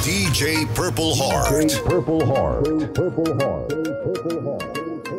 DJ Purple Heart. Purple Heart. Purple Heart. Purple Heart.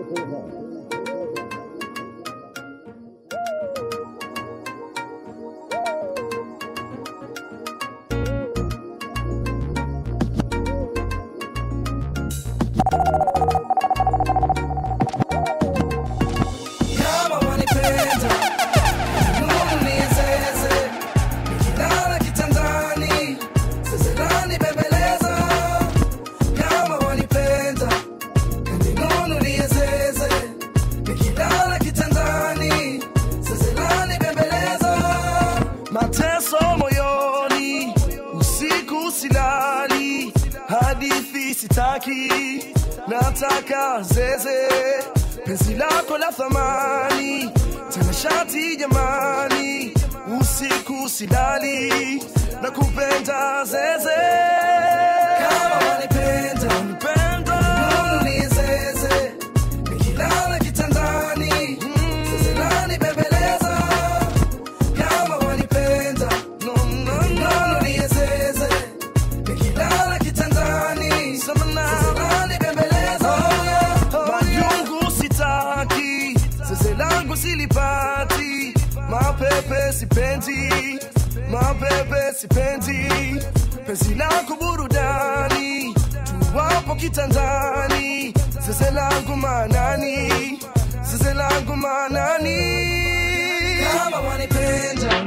Kama wanipenda, Mungu niezeze. Nikilala kitandani, sasa lanibembeleza. Kama wanipenda, Mungu niezeze. Nikilala kitandani, sasa lanibembeleza. Mateso moyoni, usiku silali, hadithi sitaki, nataka zeze penzi lako la thamani tena shati jamani usiku silali na kupenda zeze kama wanipenda wanipenda nizeze nikilala kitandani zeze lanibembeleza kama wanipenda no, no, no, nizeze nikilala kitandani zeze lanibembeleza majungu sitaki zeze langu silipati mapepe sipendi mapepe sipendi penzi lako burudani tuwapo kitandani zeze langu manani zeze langu manani kama wanipenda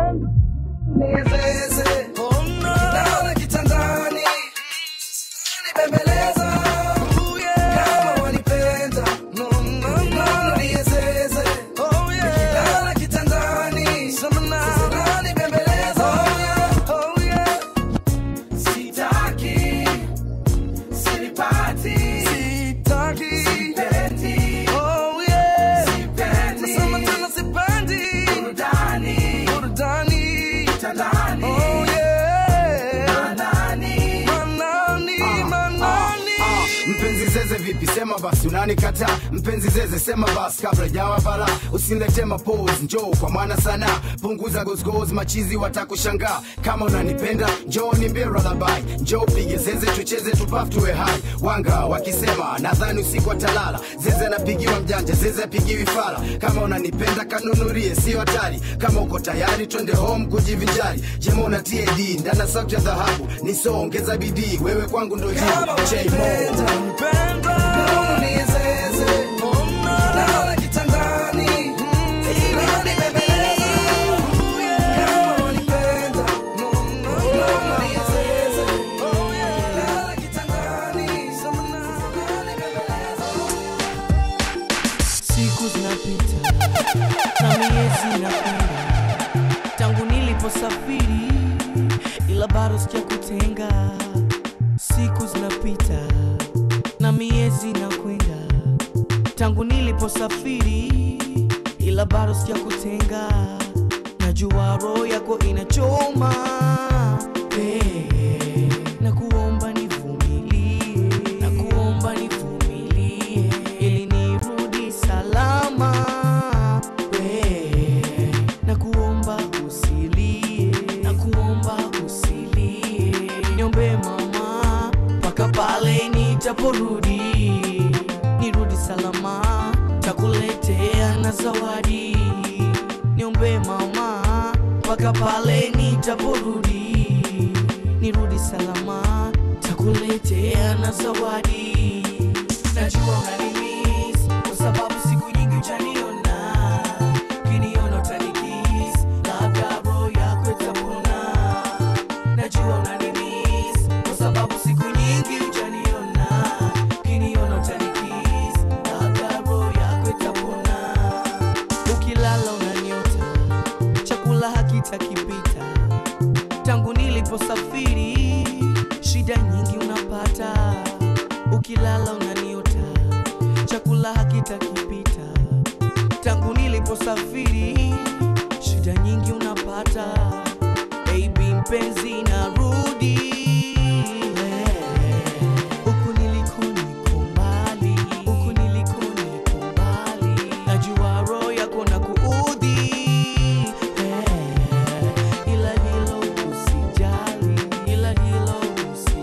nizeze Nikilala kitandani nibembeleza kama wanipenda niezeze nikilala kitandani sasa nibembeleza sitaki silipati sitaki sipendi oh yeah sipendi nasema tena sipendi burudani burudani kitandani oh yeah manani manani manani mpenzi zeze vipi sema basi unanikata mpenzi zeze sema basi kabla jawa bala usinilete mapose njoo kwa mwana sana punguza gozgoz machizi watakushangaa kama unanipenda njoo nimbie ralabai njoo pige zeze tucheze tupaf tuwe hai wanga wakisema nadhani usiku atalala zeze anapigiwa mjanja zeze apigiwi fala kama unanipenda kanunurie sio hatari kama uko tayari twende home kujivinjari jemona tad ndana sauti ya dhahabu nisoongeza bidii wewe kwangu ndo jibu J-Mo. siku zinapita na miezi inakwenda tangu niliposafiri ila bado sijakutenga siku zinapita na miezi inakwenda tangu niliposafiri ila bado sijakutenga najua roho yako inachoma hey, na kuomba nivumilie na kuomba nivumilie ili nirudi salama hey, na kuomba usilie na kuomba usilie niombe mama mpaka pale nitaporudi nirudi salama takuletea na zawadi niombe mama mpaka pale nitaporudi nirudi salama takuletea na zawadi najua unanimis kwa sababu siku nyingi uchaniona kiniona utanikis labda roho yako itapona najua unanimis kwa sababu siku nyingi uchaniona kiniona utanikis labda roho yako itapona ukilala unaniota chakula hakitakipita tangu niliposafiri shida nyingi unapata ukilala unaniota chakula hakitakipita tangu niliposafiri shida nyingi unapata baby mpenzi narudi huku niliko niko mbali huku niliko niko mbali najua roho yako na kuudhi ila hilo usijali ila hilo usi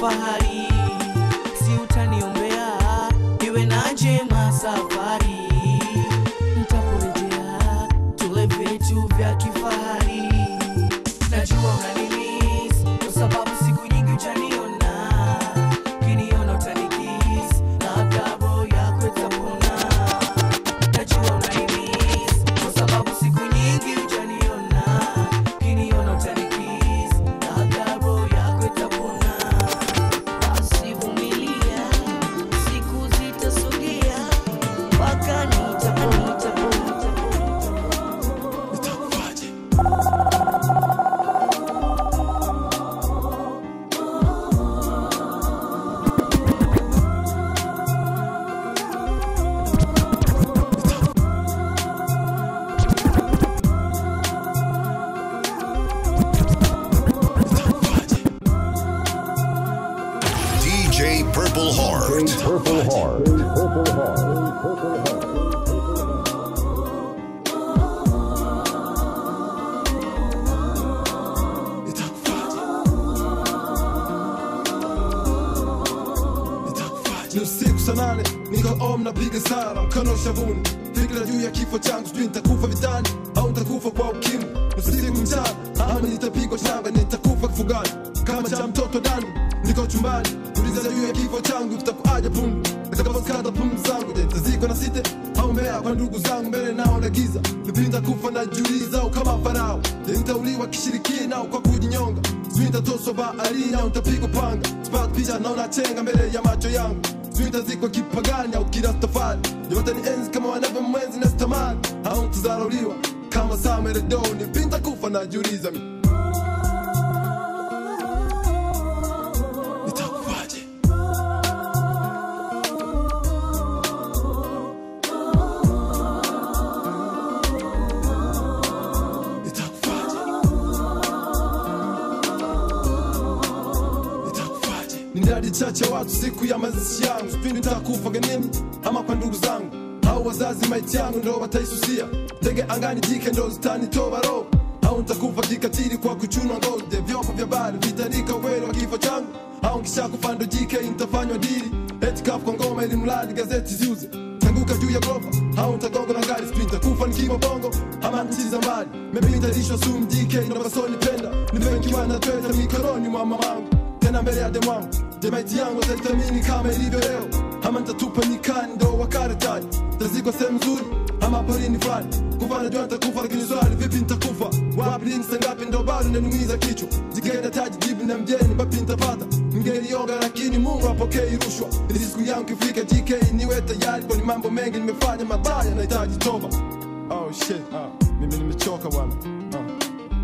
kifahari si utaniombea iwe na njema safari ntaporejea tule vitu vya kifahari najua unanimis kwa sababu siku nyingi ujaniona kiniona utanikis labda roho yako itapona najua unanimis kwa sababu siku nyingi ujaniona kiniona utanikis labda roho yako itapona basi vumilia siku zitasogea mpaka nitapona nitapona DJ Purple Heart. Purple Heart. Purple Heart. Purple Heart. ni usiku saa nane niko om napiga sara mkono shavuni fikira juu ya kifo changu sijui nitakufa vitani au nitakufa kwa ukimwi usiku mchana ama nitapigwa shamba nitakufa kifugani kama cha mtoto dani niko chumbani uliza juu ya kifo changu kitakuaja pumu nitakaposkata pumu zangu je nitazikwa na site au mbea kwa ndugu zangu mbele nao na giza nipinda kufa na juliza au kama farao je nitauliwa kishirikina au kwa kujinyonga sijui nitatoswa baharini au nitapigwa panga sipata picha naona chenga mbele ya macho yangu sijui nitazikwa kipagani au kirastafari yote ni enzi kama wanavyo mwenzi na stamani au nitazarauliwa kama sameredoni pinta kufa na juliza mi nitakufaje nitakufaje nitakufaje ni ndadi chache watu siku ya mazishi yangu sipindi nitakufa ganini ama kwa ndugu zangu au wazazi maiti yangu ndo wataisusia ndege angani jike ndo zitanitoa roho au nitakufa kikatili kwa kuchunwa ngozi vyombo vya bari vitarika uwele wa kifo changu au nkishakufa ndo jike nitafanywa dili eti kafu kwa ngoma ili mradi gazeti ziuze tanguka juu ya gorofa au nitagonga na gari sprinta kufa nikiwa bongo ama nchi za mbali maybe nitalishwa sumu DK na basoni penda nimewekiwa na tweta mikononi mwa mamangu tena mbele ya demwangu jemaiti yangu ataitamini kama ilivyo leo ama nitatupa nyikani ndo wakaretaji tazikwa sehemu nzuri ama porini fulani kufa najua nitakufa lakini swali vipi nitakufa wapi lini saa ngapi ndo bado nanumiza kichwa jigenda taji jibu na mjeni bapi nitapata mngelionga lakini mungu apokei rushwa ili siku yangu kifika gk niwe tayari kwani mambo mengi nimefanya mabaya nahitaji toba oh shit ah, mimi nimechoka bwana ah.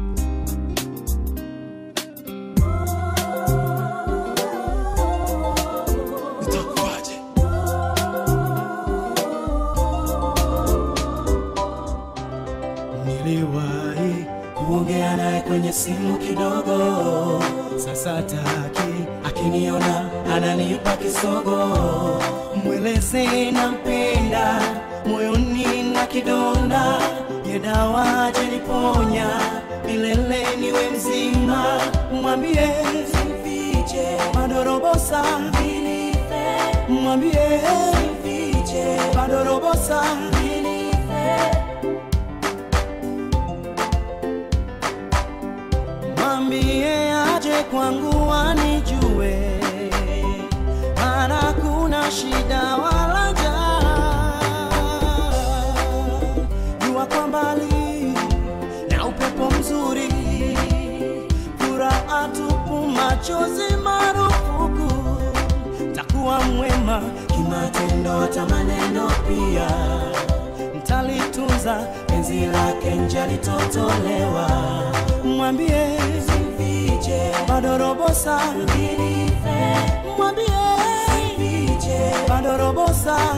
Itakuwaje? Niliwahi kuongea naye kwenye simu kidogo, sasa taki akiniona ananipa kisogo. Mweleze nampenda, moyoni na kidonda, ye dawa ajeniponya, milele niwe mzima. Mwambie simfiche, madorobosa mwambie simfiche, madorobosa mwambie aje kwangu anijue, maana kuna shida wala njaa. Jua kwa mbali na upepo mzuri, furaha tupu, machozi marufuku. Takuwa mwema kimatendo, hata maneno pia mtalitunza penzi lake nje litotolewa. Mwambie simfiche, bado robo saa mwambie simfiche, bado robo saa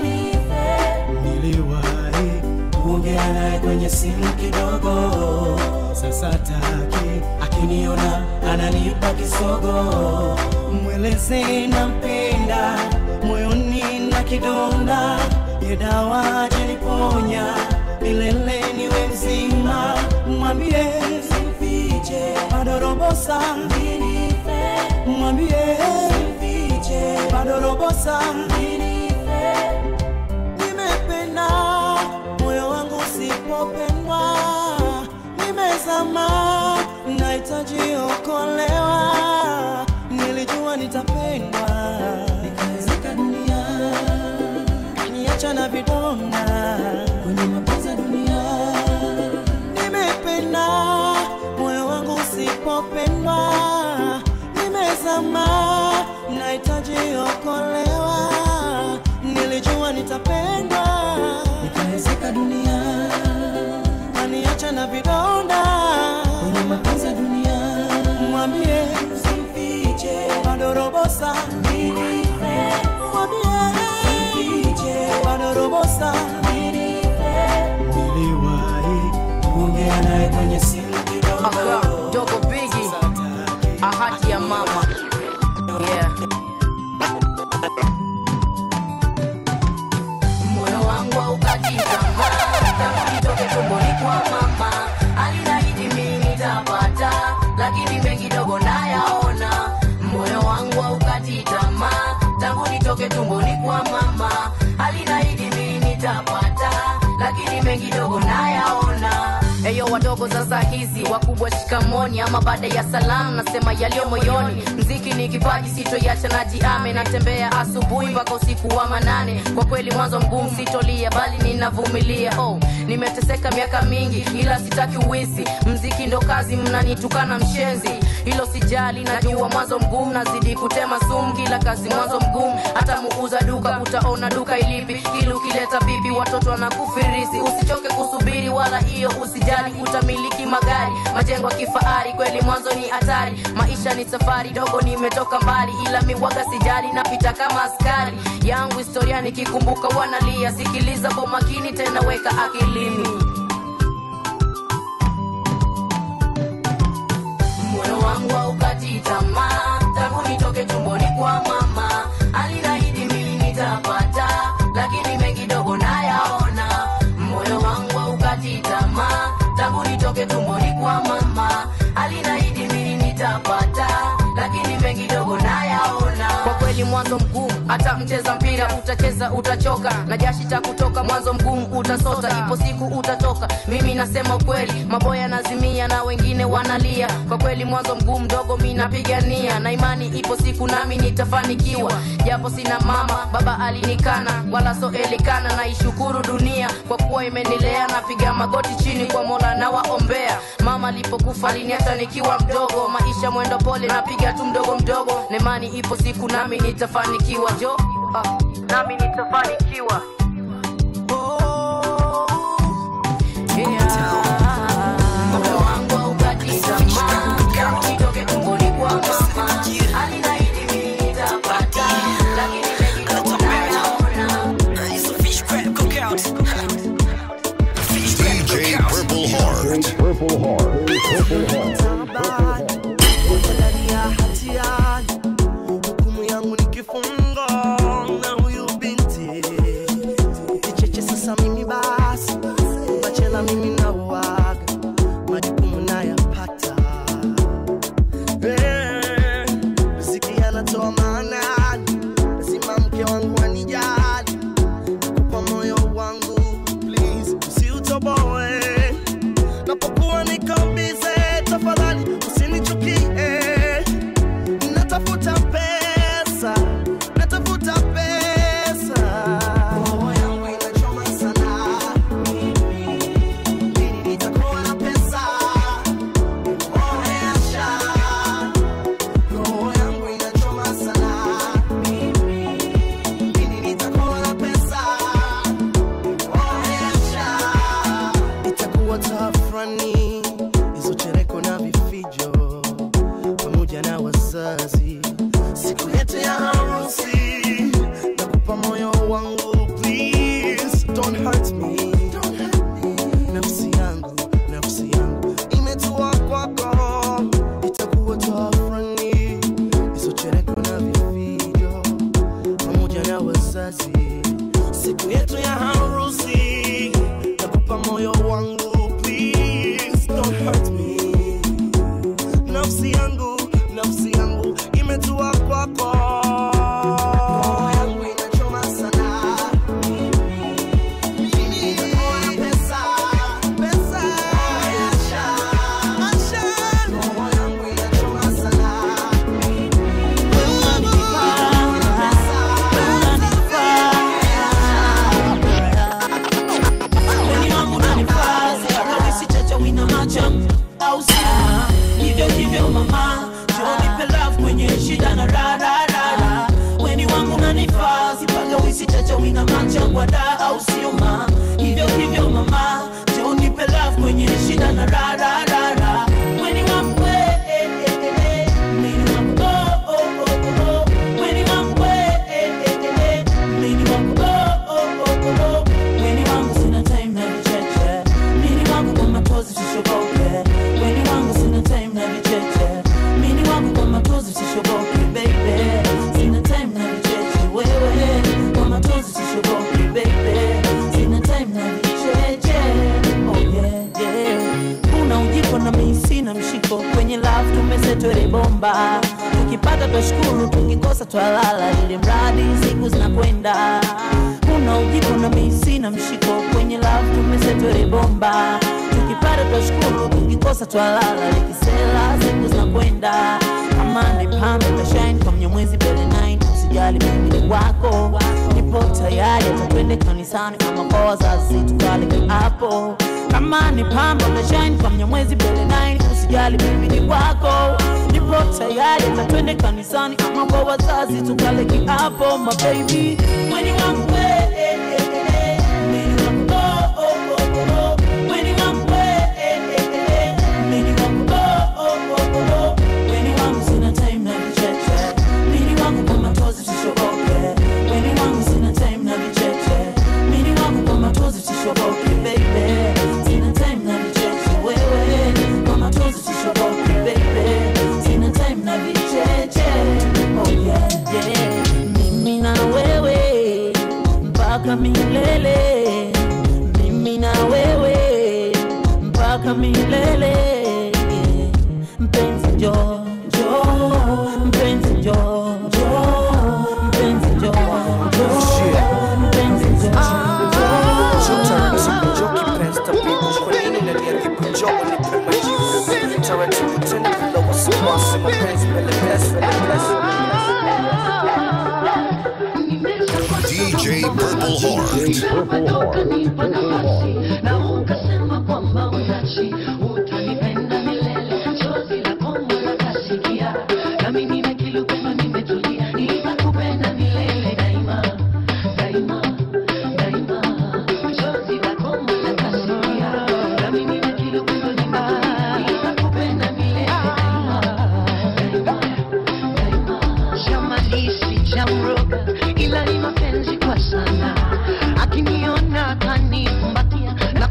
niliwahi kuongea naye kwenye simu kidogo, sasa taki akiniona ananipa kisogo. Mweleze nampenda, moyoni na kidonda, ye dawa ajeniponya, milele niwe mzima. Mwambie simfiche, bado robo saa mwambie kuolewa nilijua nitapendwa nikaezeka dunia niacha na vidonda kwenye mapenzi ya dunia nimependa moyo wangu usipopendwa nimezama nahitaji okolewa nilijua nitapendwa nikaezeka dunia aniacha na vidonda kwenye mapenzi ya dunia mwambie usimfiche bado robosa mwambie usimfiche bado robosa niliwahi kuongea naye kwenye simu Aka, kidogo dogo bigi ahadi ya mama yeah. moyo wangu haukati tamaa tangu nitoke tumboni kwa mama alinaahidi mimi nitapata lakini mengi dogo nayaona moyo wangu haukati tamaa tangu nitoke tumboni kwa mama alinaahidi mimi nitapata lakini mengi dogo nayaona Eyo wadogo sasa hizi wakubwa shikamoni, ama baada ya salamu nasema yaliyo moyoni. Mziki ni kipaji sitoiacha, najiame natembea asubuhi mpaka usiku wa manane. Kwa kweli mwanzo mgumu sitolia, bali ninavumilia. Oh, nimeteseka miaka mingi, ila sitaki uwisi. Mziki ndo kazi, mnanitukana mshenzi, hilo sijali. Najua mwanzo mgumu, nazidi kutema sumu, kila kazi mwanzo mgumu. Hata muuza duka utaona duka ilipi, ili ukileta bibi watoto wanakufirisi. Usichoke kusubiri, wala hiyo usijali, utamiliki magari, majengo ya kifahari. Kweli mwanzo ni hatari, maisha ni safari dogo, nimetoka mbali, ila miwaga sijali, napita kama askari yangu. Historia nikikumbuka wanalia, sikiliza kwa makini, tena weka akilini. moyo wangu haukati tamaa tangu nitoke tumboni kwa mama alinaahidi mimi nitapata lakini mengi dogo nayaona moyo wangu haukati tamaa tangu nitoke tumboni kwa mama alinaahidi mimi nitapata lakini mengi dogo nayaona kwa kweli mwanzo mgumu hata mcheza mpira utacheza utachoka na jashi takutoka mwanzo mgumu utasota ipo siku utatoka mimi nasema ukweli maboya nazimia na wengine wanalia kwa kweli mwanzo mgumu mdogo mi napigania na imani ipo siku nami nitafanikiwa japo sina mama baba alinikana wala so elikana naishukuru dunia kwa kuwa imenilea napiga magoti chini kwa mola na waombea mama alipokufa aliniacha nikiwa mdogo maisha mwendo pole napiga tu mdogo mdogo na imani ipo siku nami nitafanikiwa jo ah, nami nitafanikiwa Yeah. Moyo wangu haukati tamaa, tangu nitoke tumboni kwa mama. Aliniahidi mimi nitapata, lakini mengi dogo nayaona. DJ Purple Heart. Purple Heart. Purple Heart. ndani ya hatiani, hukumu yangu ni kifungo na huyu binti kicheche. Sasa mimi basi bachela, mimi nauaga majukumu nayapata, Eh, riziki anatoa maanani, lazima mke wangu anijali, kupa moyo wangu please, usiutoboe napokuwa niko bize, tafadhali usinichukie. Natafuta pesa, natafuta pesa. Roho yangu inachoma sana. Lini nitakuwa na pesa? Oh, Asha. Roho yangu inachoma sana. Lini nitakuwa na pesa? Oh, Asha itakuwa tafrani hizo chereko na vifijo pamoja na wazazi siku yetu ya harusi nakupa moyo wangu please don't hurt me nafsi yangu nafsi yangu imetua kwako itakuwa tafrani hizo chereko na vifijo pamoja na wazazi siku yetu ya harusi nakupa moyo wangu please don't hurt me nafsi yangu nafsi yangu imetua kwako Roho yangu inachoma sana. Lini nitakuwa na pesa? Pesa. Asha. Asha. Roho yangu inachoma shida na rararara weni wangu nanifaa sipaga wisi chacha wina machangwa da au sio ma hivyo hivyo mama jo nipe love kwenye shida na rararara weni wangu we, eh, eh, eh, eh. Mini wangu oh, oh, oh, oh, oh. Weni wangu we, eh, eh, eh, eh. Mini wangu oh, oh, oh, oh, oh. Weni wangu sina time na vicheche Mini wangu kwa matozi sishoboke Weni wangu sina time na vicheche Mini wangu kwa matozi sishoboke baby Sina time na vicheche wewe Kwa matozi sishoboke baby Sina time na vicheche Oh yeah yeah Una ujiko na mimi sina mshiko Kwenye love tumesetwele bomba Tukipata twashukuru tukikosa twalala Ili mradi siku zinakwenda Una ujiko na mimi sina mshiko Kwenye love tumesetwele bomba Tukipata twashukuru tukikosa twalala Likisela siku zinakwenda Kama ni pambe tashine kwa mnyamwezi mbele 9 Usijali mimi ni wako Nipo tayari hata twende kanisani Ama kwa wazazi tukale hapo kama ni pamba utashine kwa mnyamwezi mbele 9 usijali mimi ni wako nipo tayari hata twende kanisani ama kwa wazazi tukale kiapo my baby mweni wangu we, eh, eh, eh, eh. Mweni wangu, oh, oh, oh, oh, oh. Mweni wangu we, eh, eh, eh, eh. Mweni wangu, oh, oh, oh, oh, oh. Mweni wangu sina time na vicheche Mweni wangu kwa matozi sishoboke Mweni wangu sina time na vicheche Mweni wangu kwa matozi sishoboke baby Sina time na vicheche wewe Kwa matozi sishoboke baby Sina time na vicheche Oh yeah yeah Mimi na wewe mpaka milele Mimi na wewe mpaka milele yeah. Mpenzi njoo njoo Mpenzi njoo njoo Mpenzi njoo njoo Mpenzi njoo DJ Purple Heart. Purple Heart. Shamalisi chamroga ila ni mapenzi kwa sana akiniona kanifumbatia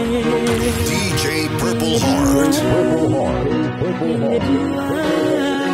DJ Purple Heart. Purple Heart. Purple Heart.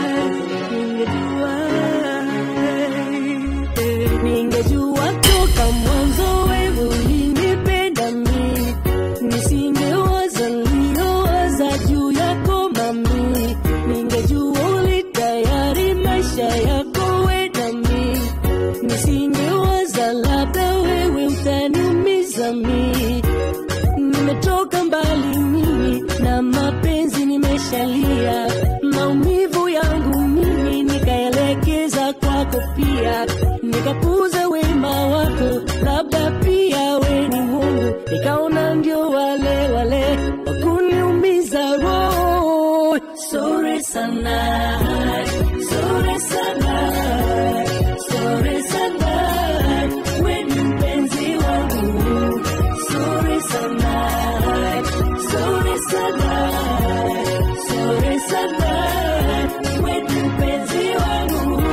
Ningejua toka mwanzo wewe ulinipenda mimi, nisingewaza niliyowaza juu yako mami. Ningejua ulitayari maisha yako we nami, nisingewaza labda wewe utaniumiza mimi nimetoka mbali mimi na mapenzi nimeshalia maumivu yangu mimi nikaelekeza kwako pia nikapuza wema wako labda pia we ni mungu nikaona ndio wale wale wakuniumiza roho sore sana sore sana sore sana we ni mpenzi wangu sore sana sore sana sore sana we ni mpenzi wangu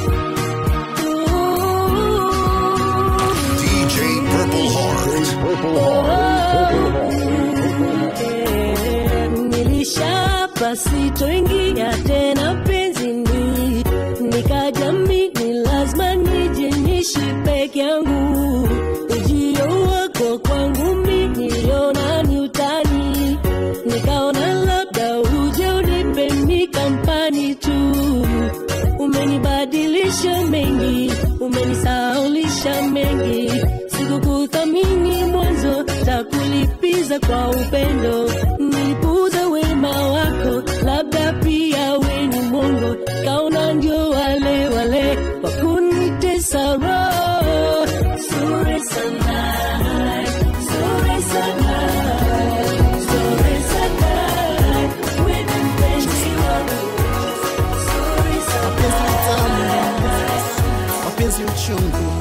DJ Purple Heart. Purple Heart. nilishapa sitoingia tena penzini nikajamini lazima nije nishi peke yangu ujio wako kwangu miniona ni utani nikaona labda uje unipe mi kampani tu umenibadilisha mengi umenisaulisha mengi sikukuthamini mwanzo takulipiza kwa upendo nilipuza wema wako labda pia we ni mongo kaona ndio wale wale wakunitesa roho sure sana sure sana sure sana we ni mpenzi wangu sure sana mapenzi uchungu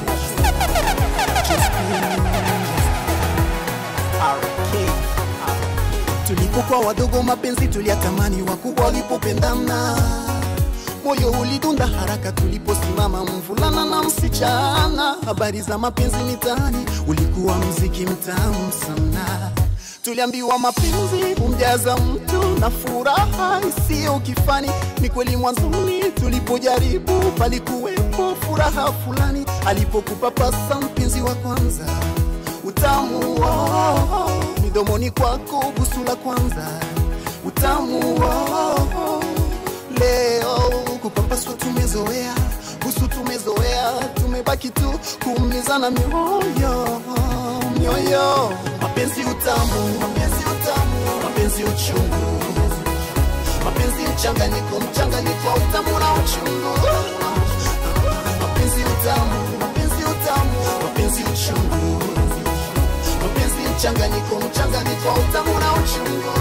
tulipokuwa wadogo mapenzi tuliyatamani wakubwa walipopendana moyo ulidunda haraka tuliposimama mvulana na msichana habari za mapenzi mitaani ulikuwa mziki mtamu sana tuliambiwa mapenzi humjaza mtu na furaha isiyo kifani ni kweli mwanzoni tulipojaribu palikuwepo furaha fulani alipokupapasa mpenzi wa kwanza utamu oh, midomoni kwako busu la kwanza utamu oh, leo kupapaswa tumezoea busu tumezoea tumebaki tu kuumizana mioyo mioyo mapenzi utamu mapenzi utamu mapenzi uchungu mapenzi mchanganyiko mchanganyiko wa utamu na uchungu mapenzi utamu mapenzi utamu mapenzi uchungu mapenzi mchanganyiko mchanganyiko wa utamu na uchungu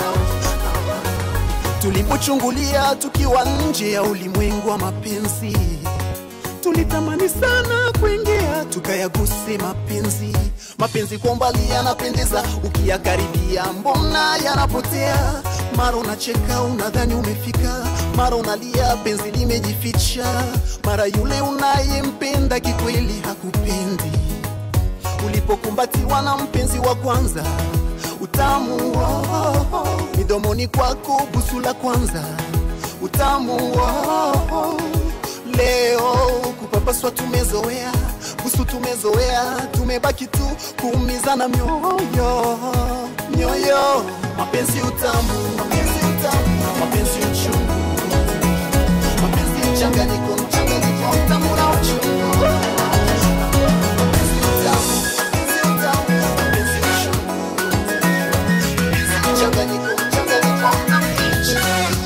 tulipochungulia tukiwa nje ya ulimwengu wa mapenzi tulitamani sana kuingia tukayaguse mapenzi mapenzi kwa umbali yanapendeza ukiyakaribia mbona yanapotea mara unacheka unadhani umefika mara unalia penzi limejificha mara yule unayempenda kikweli hakupendi ulipokumbatiwa na mpenzi wa kwanza utamu oh, oh, midomoni kwako busu la kwanza utamu oh, oh, leo kupapaswa tumezoea busu tumezoea tumebaki tu kuumizana mioyo mioyo mapenzi utamu mapenzi utamu mapenzi uchungu mapenzi mchanganyiko mchanganyiko utamu na uchungu mapenzi utamu mapenzi utamu mapenzi uchungu mapenzi mchanganyiko mchanganyiko utamu na uchungu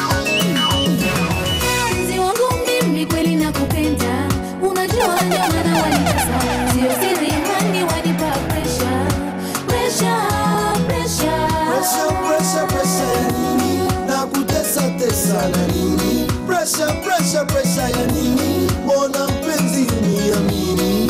mpenzi wangu mimi kweli nakupenda unajua ndio maana wanitesa sio siri hani wanipa presha presha presha Pressure, pressure, pressure ya nini? Na kutesa tesa na nini? Pressure, pressure, pressure ya nini? Mbona mpenzi uniamini?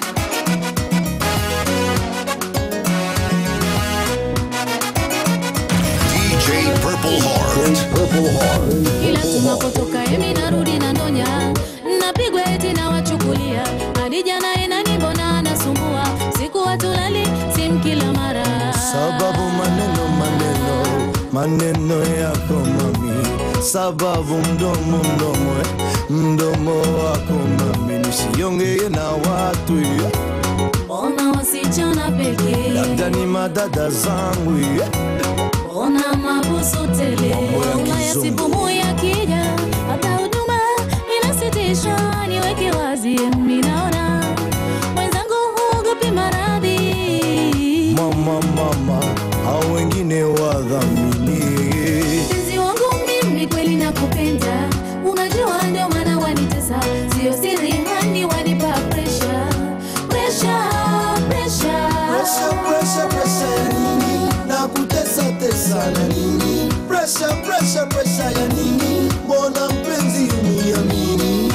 DJ Purple Heart. Purple Heart. ila tunapotoka emi narudi na ndonya napigwa eti na wachukulia hadi jana enani mbona anasumbua siku watulali sim kila mara sababu maneno maneno maneno yako mami sababu mdomo mdomo eh, mdomo wako mami nisiongee na watu eh. ona wasichana pekee labda ni madada zangu eh. ona mabusu tele Mambo ya una kizungu. yasipumu yakija hata huduma inasitisha niweke wazi minaona mwenzangu huogopi maradhi mama mama hao wengine wadhamini mpenzi wangu mimi kweli nakupenda unajua ndio maana wanitesa sio siri hani wanipa presha presha presha Presha, presha, presha ya nini? Na kutesa tesa na nini? Presha, presha, presha ya nini? Mbona mpenzi uniamini?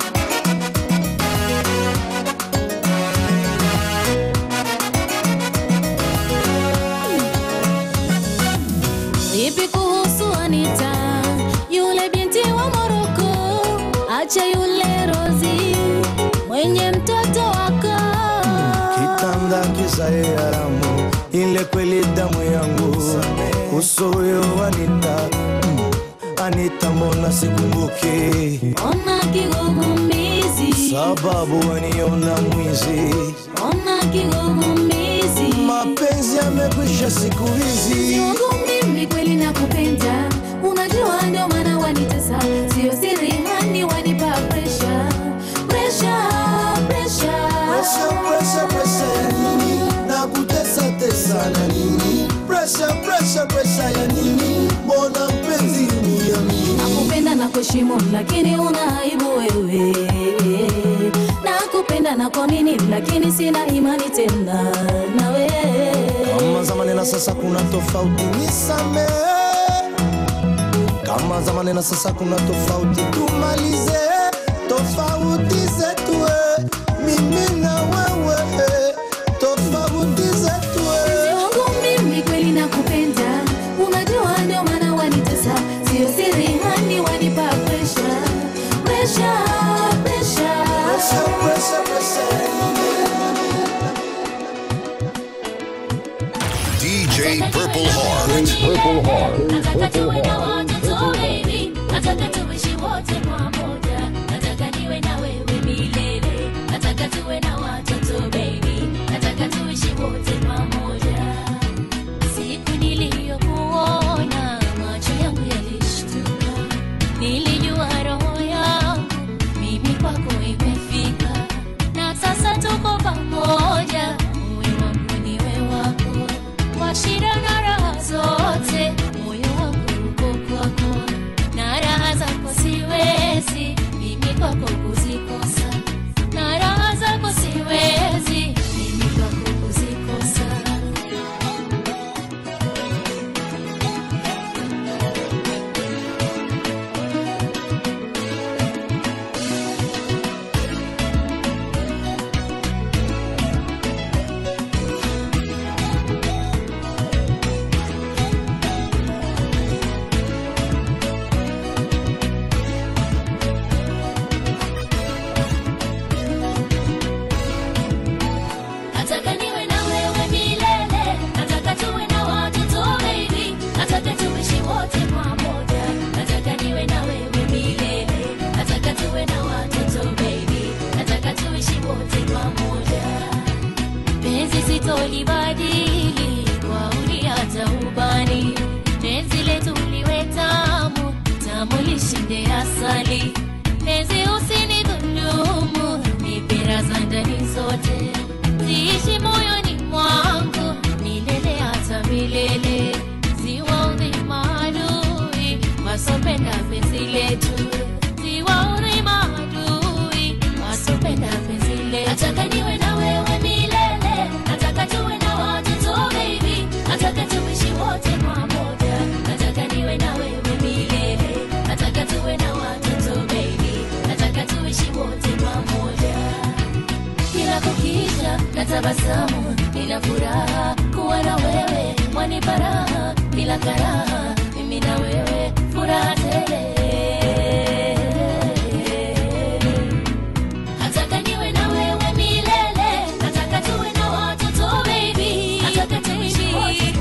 Vipi kuhusu Anita, yule binti wa Moroko? Acha yule Rozi mwenye mtoto wako. Kitanda kisae haramu, ile kweli damu yangu. Uso huyo Anita, mm, Anita mbona sikumbuki? Ona kigugumizi, Sababu waniona mwizi, ona kigugumizi. mapenzi yamekwisha siku hizi. Mpenzi wangu mimi kweli nakupenda, unajua ndio maana wanitesa, sio siri hani wanipa presha, presha, presha. Presha, presha, presha ya nini? Na kutesa tesa na nini? Presha, presha, presha ya nini? Mbona mpenzi uniamini? nakupenda na kuheshimu lakini una aibu wewe nakupenda na kuamini lakini sina imani tena nawe Kama zamani na sasa kuna tofauti, nisamehe. Kama zamani na sasa kuna tofauti, tumalize tofauti zetu, eh. mimi na wewe, eh. tofauti zetu. Mpenzi eh. wangu mimi kweli nakupenda unajua ndio maana wanitesa sio siri hani wanipa presha presha presha Presha, presha, presha ya nini? DJ Purple Heart. Purple Heart. Nataka tuwe na Heart. watoto baby, nataka tuishi wote pamoja, nataka niwe na wewe milele, nataka tuwe na watoto baby, nataka tuishi wote pamoja. Siku niliyokuona macho yangu yalishtuka, nilijua roho yangu mimi kwako imefika, na sasa tuko pamoja, uwe wangu niwe wako, kwa shida na raha zote, moyo wangu uko kwako, na raha zako siwezi mimi kwako kuzikosa, na raha zako siwezi mimi kwako kuzikosa. Nataka niwe na wewe milele, nataka tuwe na watoto baby, nataka tuishi wote pamoja, nataka niwe na wewe milele, nataka tuwe na watoto baby, nataka tuishi wote pamoja. Penzi sitolibadili kwa uli hata ubani, penzi letu liwe tamu, tamu lishinde asali, penzi usinidhulumu, mipira za ndani zote ziishi moyoni mwangu milele hata milele, ziwaudhi maadui wasopenda penzi letu, ziwaudhi maadui wasopenda penzi letu. Nataka niwe na wewe milele, nataka tuwe na watoto baby, nataka tuishi wote pamoja, nataka niwe na wewe milele, nataka tuwe na watoto baby, nataka tuishi wote pamoja kila kukicha na tabasamu, nina furaha kuwa na wewe, wanipa raha bila karaha, mimi na wewe furaha tele. Nataka niwe na wewe milele, nataka tuwe na watoto baby, nataka tuishi wote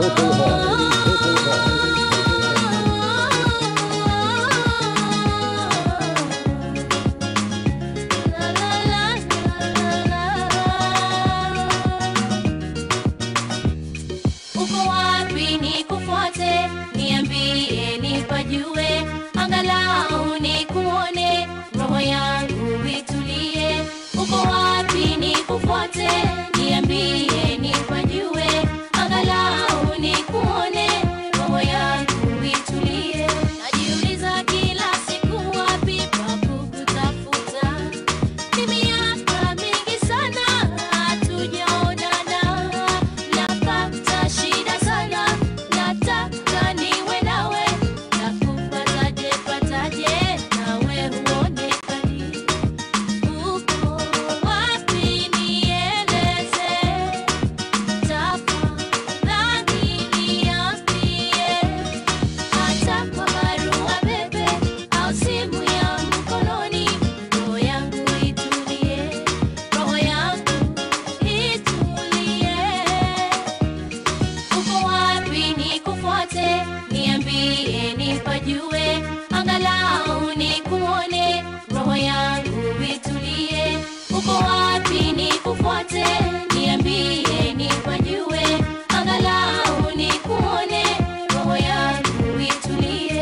Purple Heart. Purple Heart. uko wapi nikufuate niambie nipajue angalau nikuone roho yangu itulie uko wapi nikufuate niambie nipajue angalau nikuone roho yangu itulie najiuliza kila siku wapi pa kukutafuta ni miaka mingi sana hatujaonana napata shida sana nataka niwe nawe nakupataje pataje nawe huonekani uko wapi nieleze tafadhali niambie hata kwa barua pepe au simu ya mkononi roho yangu itulie roho yangu itulie uko wapi nikufuate niambie nipajue angalau nikuone roho yangu itulie uko wapi nikufuate niambie nipajue angalau nikuone roho yangu itulie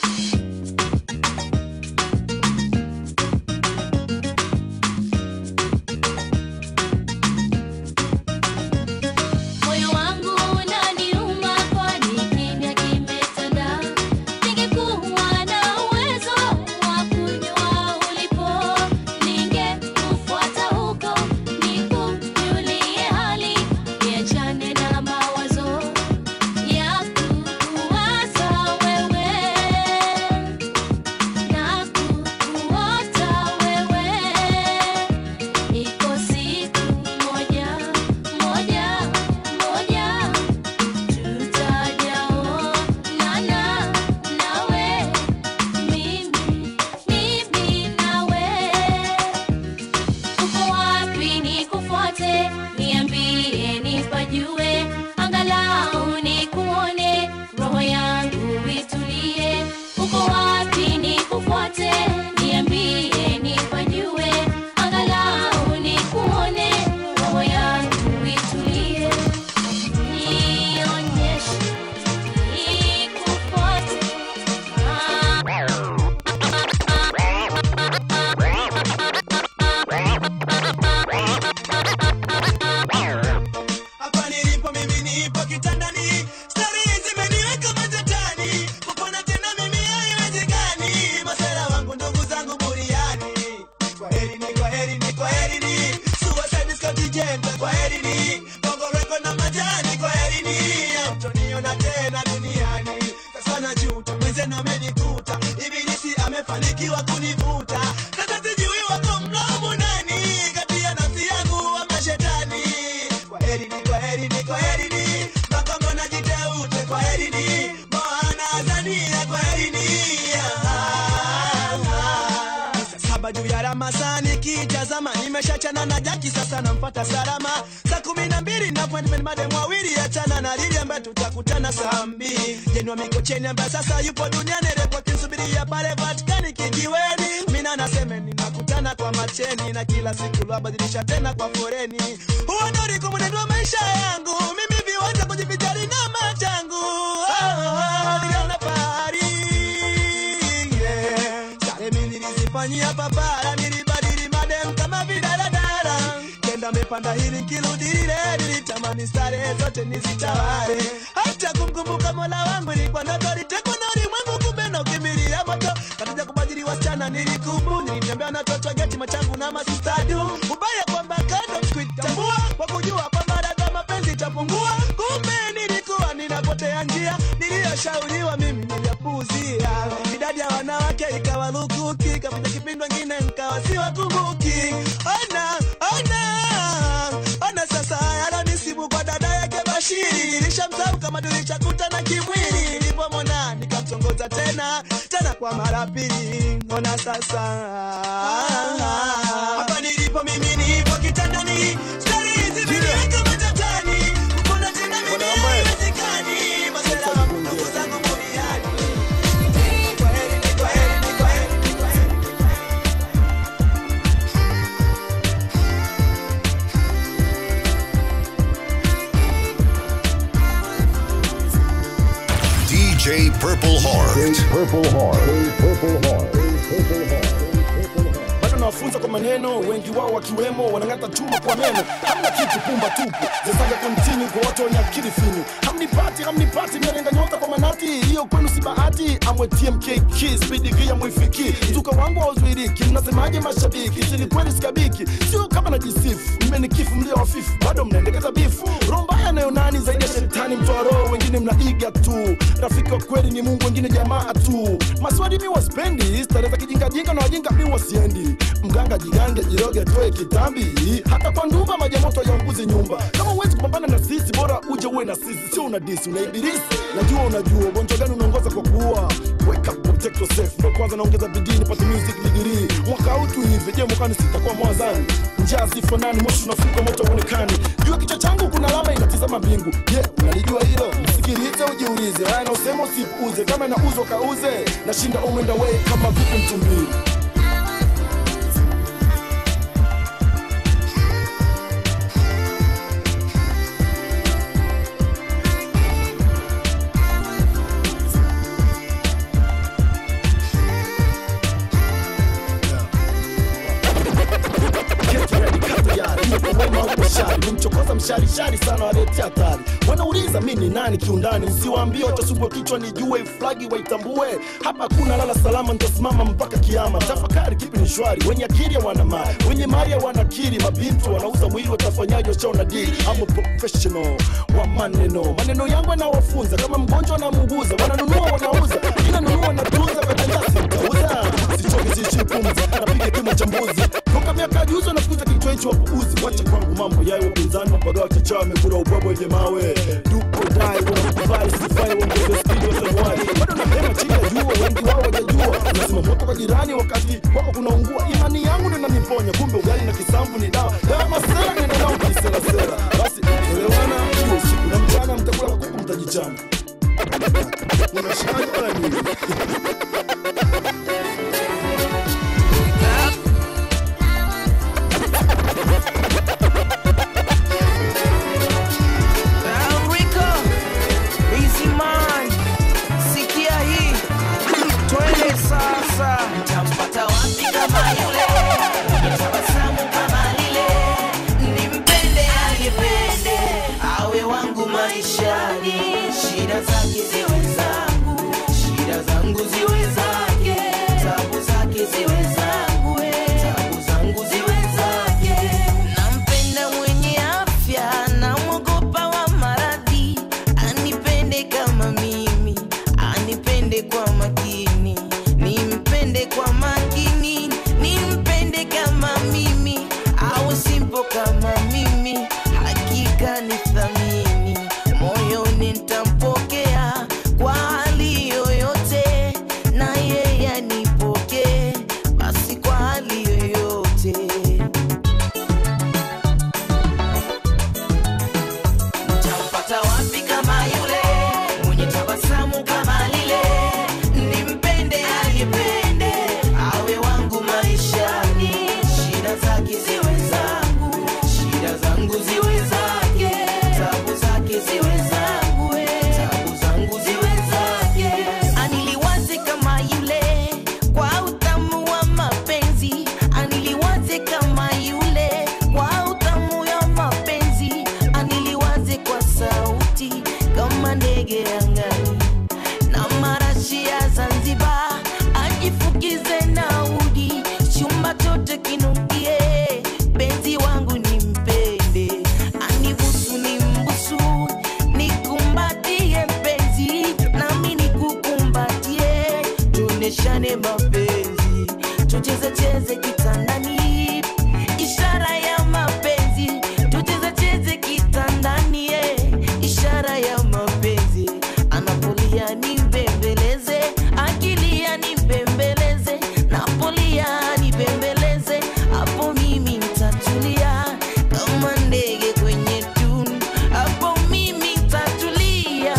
moyo wangu unaniuma kwani kimya kimetanda ningekuwa na uwezo wa kujua ulipo ningekufuata huko nikujulie hali niachane na mawazo ya kuwaza wewe na kukuota wewe iko siku moja moja moja tutajaonana nawe mimi mimi nawe uko wapi nikufuate niambie nipajue angalau nikuone roho yangu itulie uko wapi nikufuate niambie nipajue angalau nikuone roho yangu itulie nionyeshe nikufuate hapa nilipo mimi nipo kitandani stari zimeniweka matatani kupona tena mimi haiwezekani masera wangu ndugu zangu buriani kwa heri ni kwa heri ni kwa heri ni suicide scottigenta kwa heri ni bongo reko na majani kwa heri ni amtoniona tena duniani sasa najuta mwenzenu amenikuta ibilisi amefanikiwa kunivuta sasa sijui wako mlomo nani kati ya nafsi yangu ama shetani kwa heri ni kwa heri ni kwa heri ni makongo na jiteute kwa heri ni moana azania kwa heri ni Saa saba juu ya ramasani kitazama nimeshachana na jaki sasa nampata salama saa kumi na mbili na appointment madem wawili achana na lili ambaye tutakutana saa mbili jenwa mikocheni ambaye sasa yupo duniani repo kinsubiria pale vatikani kijiweni mina nasemeni nakutana kwa macheni na kila siku lwabadilisha tena kwa foreni huo ndo ulikuwa mwenendo wa maisha yangu mimi viwanja kujivijali na machangu oh, niliona fahari yeah. Sare mimi nilizifanyia papara, nilibadili madem kama vidaladala. Kenda mepanda hili nkirudi lile, nilitamani stare zote nizitawale. Hata kumkumbuka mola wangu ilikuwa ndoto, litekwa na ulimwengu, kumbe nakimbilia moto. Katika kubadili wasichana nilikubu, nilitembea na toto geti machangu na masistadu. Ubaya kwamba kando sikuitambua, kwa kujua kwamba dada mapenzi itapungua. Kumbe nilikuwa ninapotea njia, niliyoshauriwa mimi niliyapuuzia. Idadi ya wanawake ikawa lukuki, kapita kipindi wengine nkawa siwakumbuki. Ona, ona, ona sasa yalonisibu kwa dada yake Bashiri. Nilishamsahau kama tulichakutana kimwili, nilipomwona nikamtongoza tena tena kwa mara pili. Ona sasa hapa nilipo mimi nipo kitandani, stari hizi zimeweka matatani, kupona tena mimi haiwezekani. DJ Purple Heart. Purple Heart. Purple Heart. bado nawafunza kwa maneno wengi wao wakiwemo wanang'ata chuma kwa meno hamna kitu pumba tupu zesaga kontinu kwa watu wenye akili finyu hamnipati hamnipati mnalenga nyota kwa manati hiyo kwenu si bahati amwe tmk spidiki mwifiki mzuka wangu hauzuiriki mnasemaje mashabiki sini kweli sikabiki sio kama najisifu mmenikifu mlio wafifu bado mnaendekeza bifu roho mbaya nayo nani zaidi ya shetani mtoa roho wengine mnaiga tu rafiki wa kweli ni mungu wengine jamaa tu maswali mi waspendi starehe za kijingajinga na wajinga mi wasiendi mganga jigange jiroge toe kitambi hata kwa ndumba majamoto yaunguzi nyumba kama uwezi kupambana na sisi bora uje uwe na sisi sio una disi una ibilisi najua unajua ugonjwa gani unaongoza kwa kuua wake up protect yourself ndo kwanza naongeza bidii nipate music degree mwaka huu tu hivi je mwakani sitakuwa mwazani njaa zifanani moshi unafuka moto uonekani juu ya kichwa changu kuna alama inatizama mbingu je yeah, unalijua hilo msikilize ujiulize haya na usema usipuuze kama inauzwa kauze nashinda umenda way kama vipi mtumbili kumchokoza msharishari sana waletea hatari wanauliza mi ni nani kiundani usiwaambie watasumbua kichwa nijue flagi waitambue hapa hakuna lala salama nitasimama mpaka kiama tafakari kipi ni shwari wenye akili wana mali wenye mali wanakiri mabintu wanauza mwili watafanyaji washaona dili ama professional wa maneno maneno yangu yanawafunza kama mgonjwa wanamuguza wananunua wanauza inanunua natunza katendasi mtauza sichoki siishi pumzi napiga kimo cha mbuzi toka miaka juzi wanafuza kichwa hicho wapuuzi wacha kwangu mambo yayo wapinzani wapagawa kichawa wamekula ubwabwa wenye mawe dupo dai wanakubali sifai waongeze spidi wasanuari bado napema chini ya jua wengi wao wajajua lazima moto kwa jirani wakati wako kunaungua imani yangu ndo inaniponya kumbe ugali na kisambu ni dawa dawa masela nenda nao kiserasera basi elewana hiyo usiku na mchana mtakula kuku mtajichana unashikaje wala nini Rico, Easy Man, sikia hii, twende sasa. Nitampata wapi kama yule mwenye tabasamu kama lile, nimpende anipende, awe wangu maishani, shida zake ziwe zangu, shida zangu ziwe zake, tabu zake ziwe zangu, eh, tabu zangu ziwe zake. Nampenda mwenye afya, namwogopa wa maradhi, anipende kama mimi, anipende kwa makini, nimpende kwa makini, nimpende kama mimi, awe simpo kama mimi, hakika ni thamini, moyoni nitampokea kwa hali yoyote, na yeye anipokee basi kwa hali yoyote. Nitampata wapi kama yule mwenye tabasamu kama lile, nimpende anipende, awe wangu maishani, shida zake ziwe zangu, shida zangu ziwe zake, tabu zake ziwe zangu, eh, tabu zangu ziwe zake. Aniliwaze kama yule kwa utamu wa mapenzi, aniliwaze kama yule kwa utamu ya mapenzi, aniliwaze kwa sauti kama ndege angani na marashi ya Zanzibar, ajifukize na udi, chumba chote kinukie, penzi wangu nimpende, anibusu nimbusu, nikumbatie mpenzi, nami nikukumbatie, tuoneshane mapenzi, tucheze cheze kitandani, ishara ya mapenzi, tucheze cheze kitandani, eh, ishara ya mapenzi, anapolia nimbembeleze, akilia nimbembeleze, napolia nibembeleze, hapo mimi nitatulia kama ndege kwenye tunu, hapo mimi nitatulia.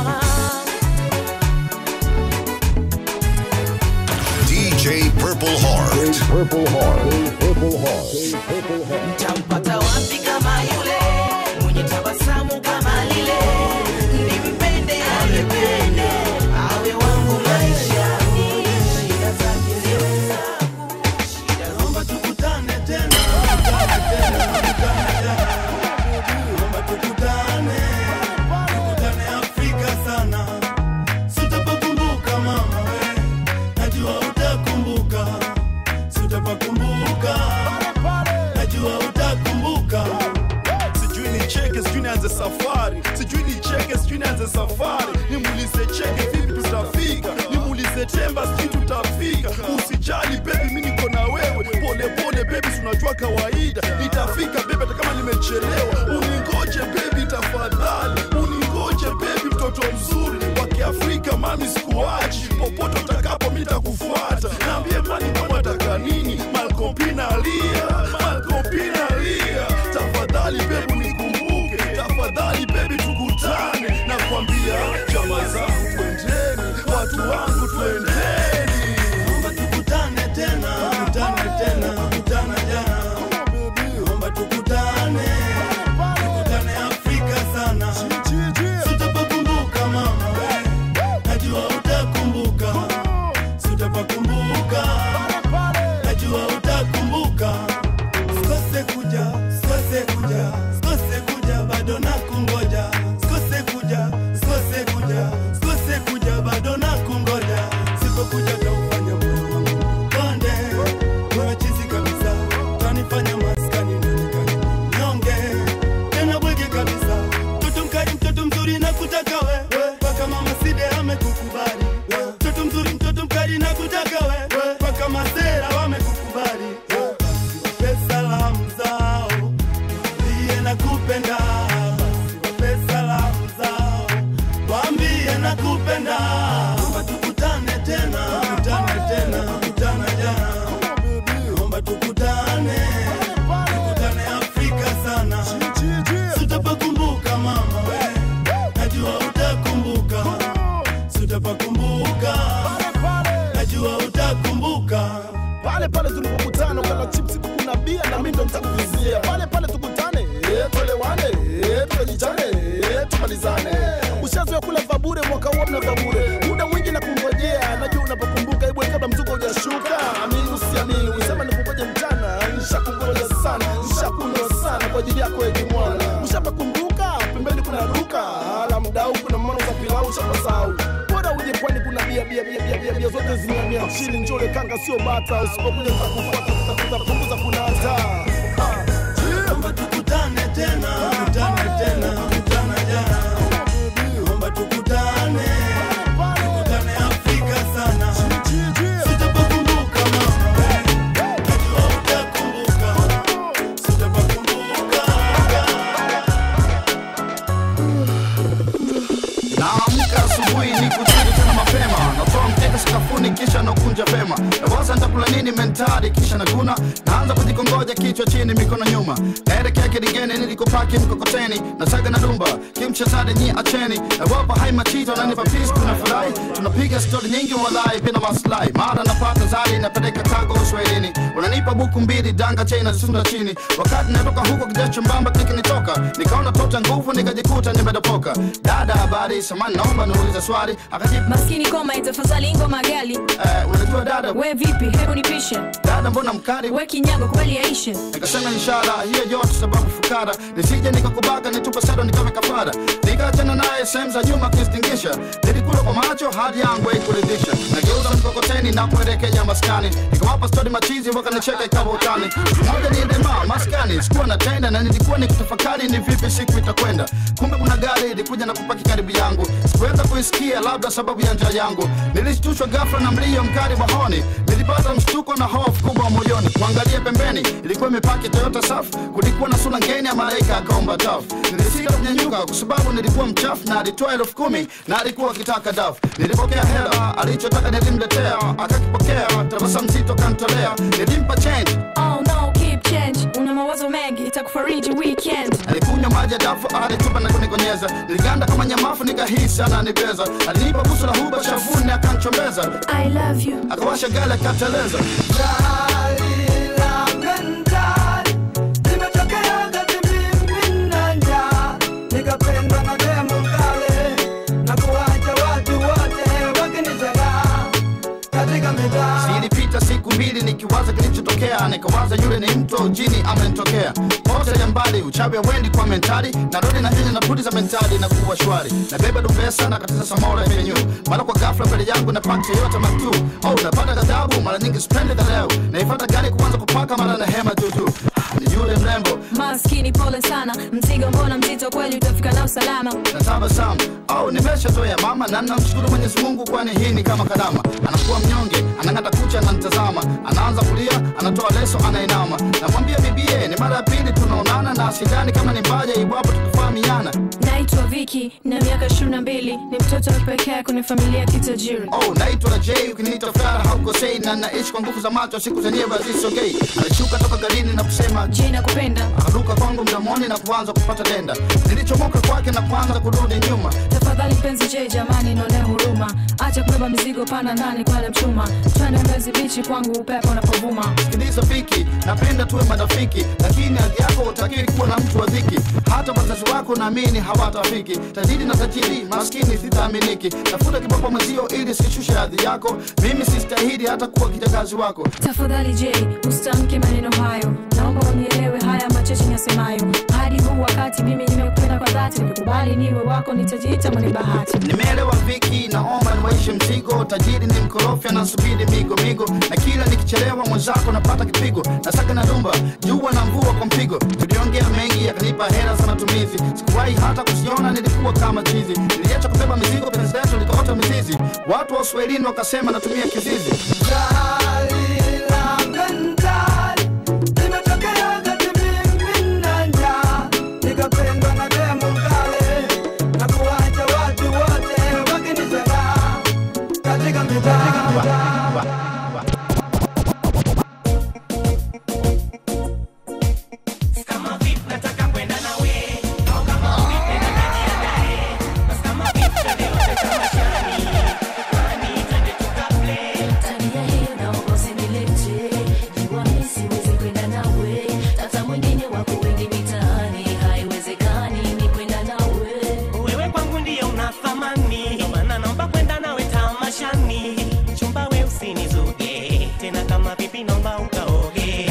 DJ Purple Heart. Purple Heart. Purple Heart. Purple Heart. Nitampata wapi kama yule mwenye tabasamu kama lile, nimpende anipende, sijui nianze safari nimuulize cheke vipi tutafika nimuulize temba sijui tutafika usijali bebi mi niko na wewe pole pole bebi tunajua kawaida itafika bebi hata kama nimechelewa uningoje bebi tafadhali uningoje bebi mtoto mzuri wa kiafrika mami sikuachi popote utakapo mi takufuata naambie mani mama taka nini malkompina alia malkompina alia tafadhali bebi unikumbuke tafadhali bebi tukutane na kuambia chama zangu twendeni watu wangu twendeni Naomba tukutane tena, tukutane tena, tukutane tena. Naomba tukutane, tukutane Afrika sana. Sitapakumbuka mama, najua utakumbuka. Sitapakumbuka, najua utakumbuka. Sikose kuja, sikose kuja, sikose kuja, bado nakungoja. Sikose kuja, sikose kuja, sikose kuja, bado nakungoja. Sipokuja taufanya moyo wangu konde, wewe chizi kabisa, utanifanya maskani nionekane mnyonge, tena bwege kabisa. Mtoto mkali, mtoto mzuri na kutaka wewe, mpaka mama Side amekukubali. Mtoto mzuri, mtoto mkali na kutaka wewe, mpaka masera wamekukubali. Basi wape salamu zao, waambie nakupenda. Basi wape salamu zao, waambie nakupenda. Naomba tukutane tena, tukutane tena, tukutane tena. Naomba tukutane, tukutane Afrika sana. Sitapakumbuka mama, we, najua utakumbuka. Sitapakumbuka, najua utakumbuka. pale pale tulipokutana ukala chipsi kukuna bia na mimi ndo nitakuvizia pale pale tukutane eh, tuelewane eh, tukajichane eh, tumalizane ushazoea kula vabure mwaka huo mna vabure muda mwingi na kungojea najua unapokumbuka ibwe kabla mzuko hujashuka amini usiamini usema nikungoje mchana nishakungoja sana nishakunwa sana kwa ajili yako ejimwana ushapakumbuka pembeni kuna duka ala mdau kuna mano za pilau ushapasau bora uje pwani kuna bia bia bia bia bia bia zote zimamia chini njole kanga sio bata usipokuja takufuata tutapunguza kuna hata Naomba tukutane tena, tukutane tena, tukutane tena. Naomba tukutane, tukutane Afrika sana. Sitapakumbuka mama, we, najua utakumbuka. Sitapakumbuka. naamka asubuhi ni kuchili tena mapema natoa mkeka sakafuni kisha nakunja vema nawaza nitakula nini mentari kisha naguna naanza kujikongoja kichwa chini mikono nyuma naelekea kidigeni nilikopaki mkokoteni nasaga na dumba kimchezade nyi acheni nawapa hai machito nanipa pis kuna furahi tunapiga stori nyingi walai bila maslahi mara napata zari napeleka kago uswahilini unanipa buku mbili danga chena sunda chini wakati natoka huko kijacho mbamba kikinitoka nikaona tota nguvu nikajikuta nimedopoka dada habari samani naomba niulize swali akajibu maskini koma itafadhali ngoma gali eh, unajua dada we vipi hebu nipishe dada mbona mkali we kinyago kweli yaishe nikasema inshallah hiyo yote sababu fukara nisije nikakubaka nitupe sado nikawe kafara nikaachana naye sehemu za nyuma kistingisha nilikula kwa macho hadi yangu haikuridhisha nageuza mkokoteni na kuelekea maskani nikawapa stori machizi wakanicheka ikawa utani moja niendema maskani sikuwa na tenda na nilikuwa nikitafakari ni vipi siku itakwenda kumbe kuna gari ilikuja na kupaki karibu yangu sikuweza kuisikia labda sababu ya njaa yangu nilishtushwa ghafla na mlio mkali wa honi nilipata mshtuko na hofu kubwa moyoni kuangalia pembeni ilikuwa imepaki toyota safu kulikuwa na sura ngeni ya malaika akaomba tafu nilisita kunyanyuka kwa sababu nilikuwa mchafu na alitoa elfu kumi na alikuwa akitaka dafu nilipokea hela alichotaka nilimletea akakipokea tabasamu zito kantolea nilimpa change oh no keep change una mawazo mengi itakufariji weekend alikunywa maji ya dafu alitupa na kunikonyeza niliganda kama nyamafu nikahisi ananibeza alinipa busu la huba shavuni akanchombeza i love you akawasha gari akateleza nikapendwa na demo kale na kuwacha watu wote wakinizagaa katika mitaa zilipita siku mbili nikiwaza kilichotokea nikawaza yule ni mtu au jini amenitokea pote ya mbali uchawi wendi kwa mentali narudi na hili napudi za mentali na kuwa shwari nabeba dumbesa na katiza samora penyu mara kwa ghafla mbele yangu napata yote matu oh napata ghadhabu mara nyingi sipendi dhaleo naifata gari kuanza kupaka mara na hema tutu ni yule mrembo maskini pole sana mzigo mbona mzito kweli utafika nao salama natabasamu au nimeshatoya mama na namshukuru mwenyezi mungu kwani hii ni kama kalama anakuwa mnyonge anang'ata kucha ananitazama anaanza kulia anatoa leso anainama namwambia bibie ni mara ya pili tunaonana na sidani kama ni mbaja iwapo tukifahamiana naitwa viki na miaka ishirini na mbili ni mtoto wa pekee kwenye familia ya kitajiri oh naitwa j ukiniita fara haukosei na naishi kwa nguvu za macho siku zenyewe hazisogei alishuka toka garini na kusema je nakupenda akaruka kwangu mdomoni na kuanza kupata denda nilichomoka kwake na kuanza kurudi nyuma tafadhali mpenzi je jamani naonea huruma acha kubeba mizigo pana ndani kwale mchuma twende mbezi bichi kwangu upepo unapovuma sikiliza fiki napenda tuwe marafiki lakini hali yako utakiwi kuwa na mtu wa dhiki hata wazazi wako naamini hawatafiki tajiri na tajiri maskini sitaaminiki tafuta kiboko mwenzio ili sishushe hadhi yako mimi sistahili hata kuwa kijakazi wako tafadhali je usitamke maneno hayo naomba unielewe haya machache nasemayo hadi huu wakati mimi nimekupenda kwa dhati nikikubali niwe wako nitajiita mwenye bahati nimeelewa viki naomba niwaishe mzigo tajiri ni mkorofi anasubiri migo migo na kila nikichelewa mwenzako napata kipigo nasaka na dumba jua na mvua kwa mpigo tuliongea mengi yakanipa hela za matumizi sikuwahi hata kusiona nilikuwa kama chizi niliacha kubeba mizigo penzi letu likaota mizizi watu wa uswahilini wakasema natumia kizizi nikapendwa na demu mkale na kuwacha watu wote wakinizagaa katika mitaa Kama vipi nataka kwenda nawe au kama vipi najiandae basi kama vipi twende wote tamashani kwani twende tukaplay tabia hiyo naomba usinilete jua mimi siwezi kwenda nawe tata mwingine wako wengi mitaani haiwezekani ni kwenda nawe wewe kwangu ndiyo una thamani ndio maana naomba kwenda nawe tamashani chumba we usinizuge tena kama vipi naomba ukaoge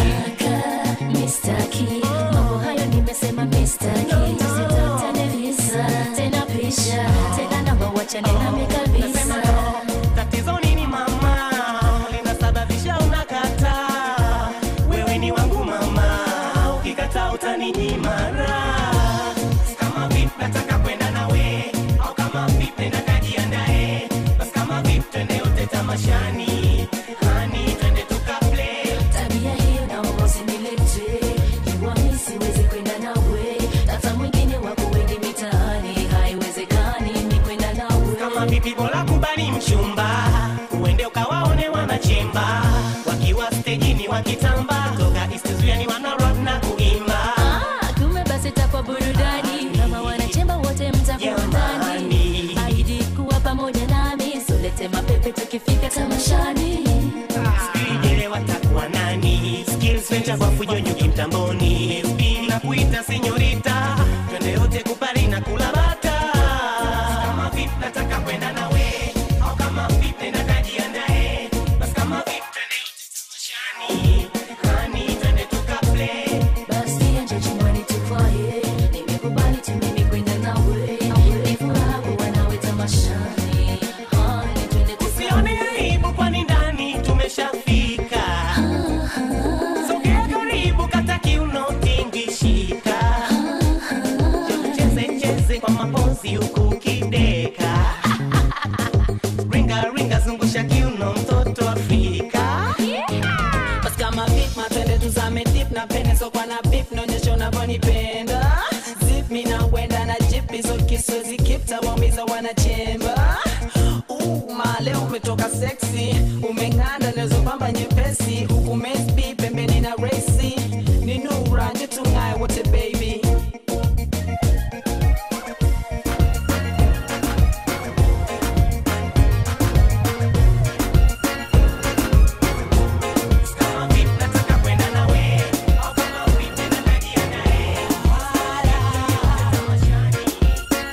mistaki mambo hayo nimesema mistaki tusitafutane visa tena pisha tena namba wachane nami kabisa tatizo nini mama linasababisha unakataa wewe ni wangu mama ukikataa utaninyima raha. kama vipi nataka kwenda nawe au kama vipi nakajiandae basi kama vipi twende yote tamashani hani twende tukaplay tabia hiyo naomba usinilete jua mimi siwezi kwenda nawe tata mwingine wako wengi mitaani haiwezekani ni kwenda nawe kama vipi bora kubali mchumba uende ukawaone wanachemba wakiwa stejini wakitamba toka istizuani wanarap na kuimba Ah, kumbe basi takwa burudani kama wanachemba wote mtakuwa ndani ahidi kuwa pamoja nami solete mapepe tukifika tamashani Sijui watakuwa nani skills venture kwa fujo nyuki mtamboni SB na kuita senyorita twende yote kupari na kula bata kama vipi nataka kwenda nawe au kama vipi nakajiandae basi kama vipi twende yote tamashani hani twende tukaplay basi anje chumbani tufaye nimekubali tu mimi kwenda nawe ni furaha kuwa nawe tamashani hani twende usione aibu kwani ndani tumeshafika sogea karibu kata kiuno tingishika cheze cheze kwa mapozi huku ukideka ringa ringa zungusha kiuno mtoto afrika basi kama vip matwende tuzame dip na pene sokwa na bip naonyesha unavyonipenda zip mi nawenda na jip hizo kiswezi kipta waumiza wanachemba Uh, male umetoka seksi umeng'anda nazopamba nyepesi huku mesbi pembeni na resi ni nura nje tung'aye wote baby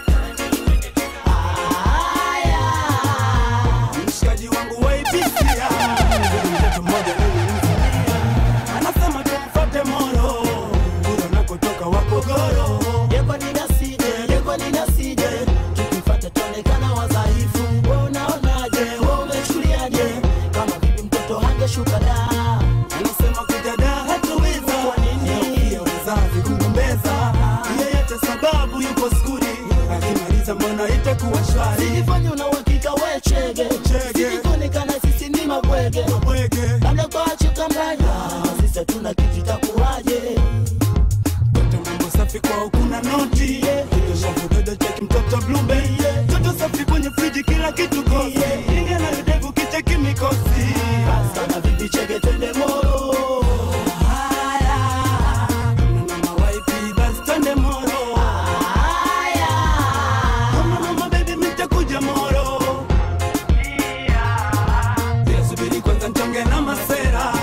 mshikaji wangu waipisia hatuna kitu itakuwaje Toto mambo safi kwao kuna noti Toto shavu dodo cheki mtoto blube Toto safi kwenye friji kila kitu kosi Inga na videvu kicheki mikosi Basta na vipi cheke twende moro Haya Mama waipi basi twende moro Haya Mama mama baby mitakuja moro Bila subiri kwanza nchonge na masera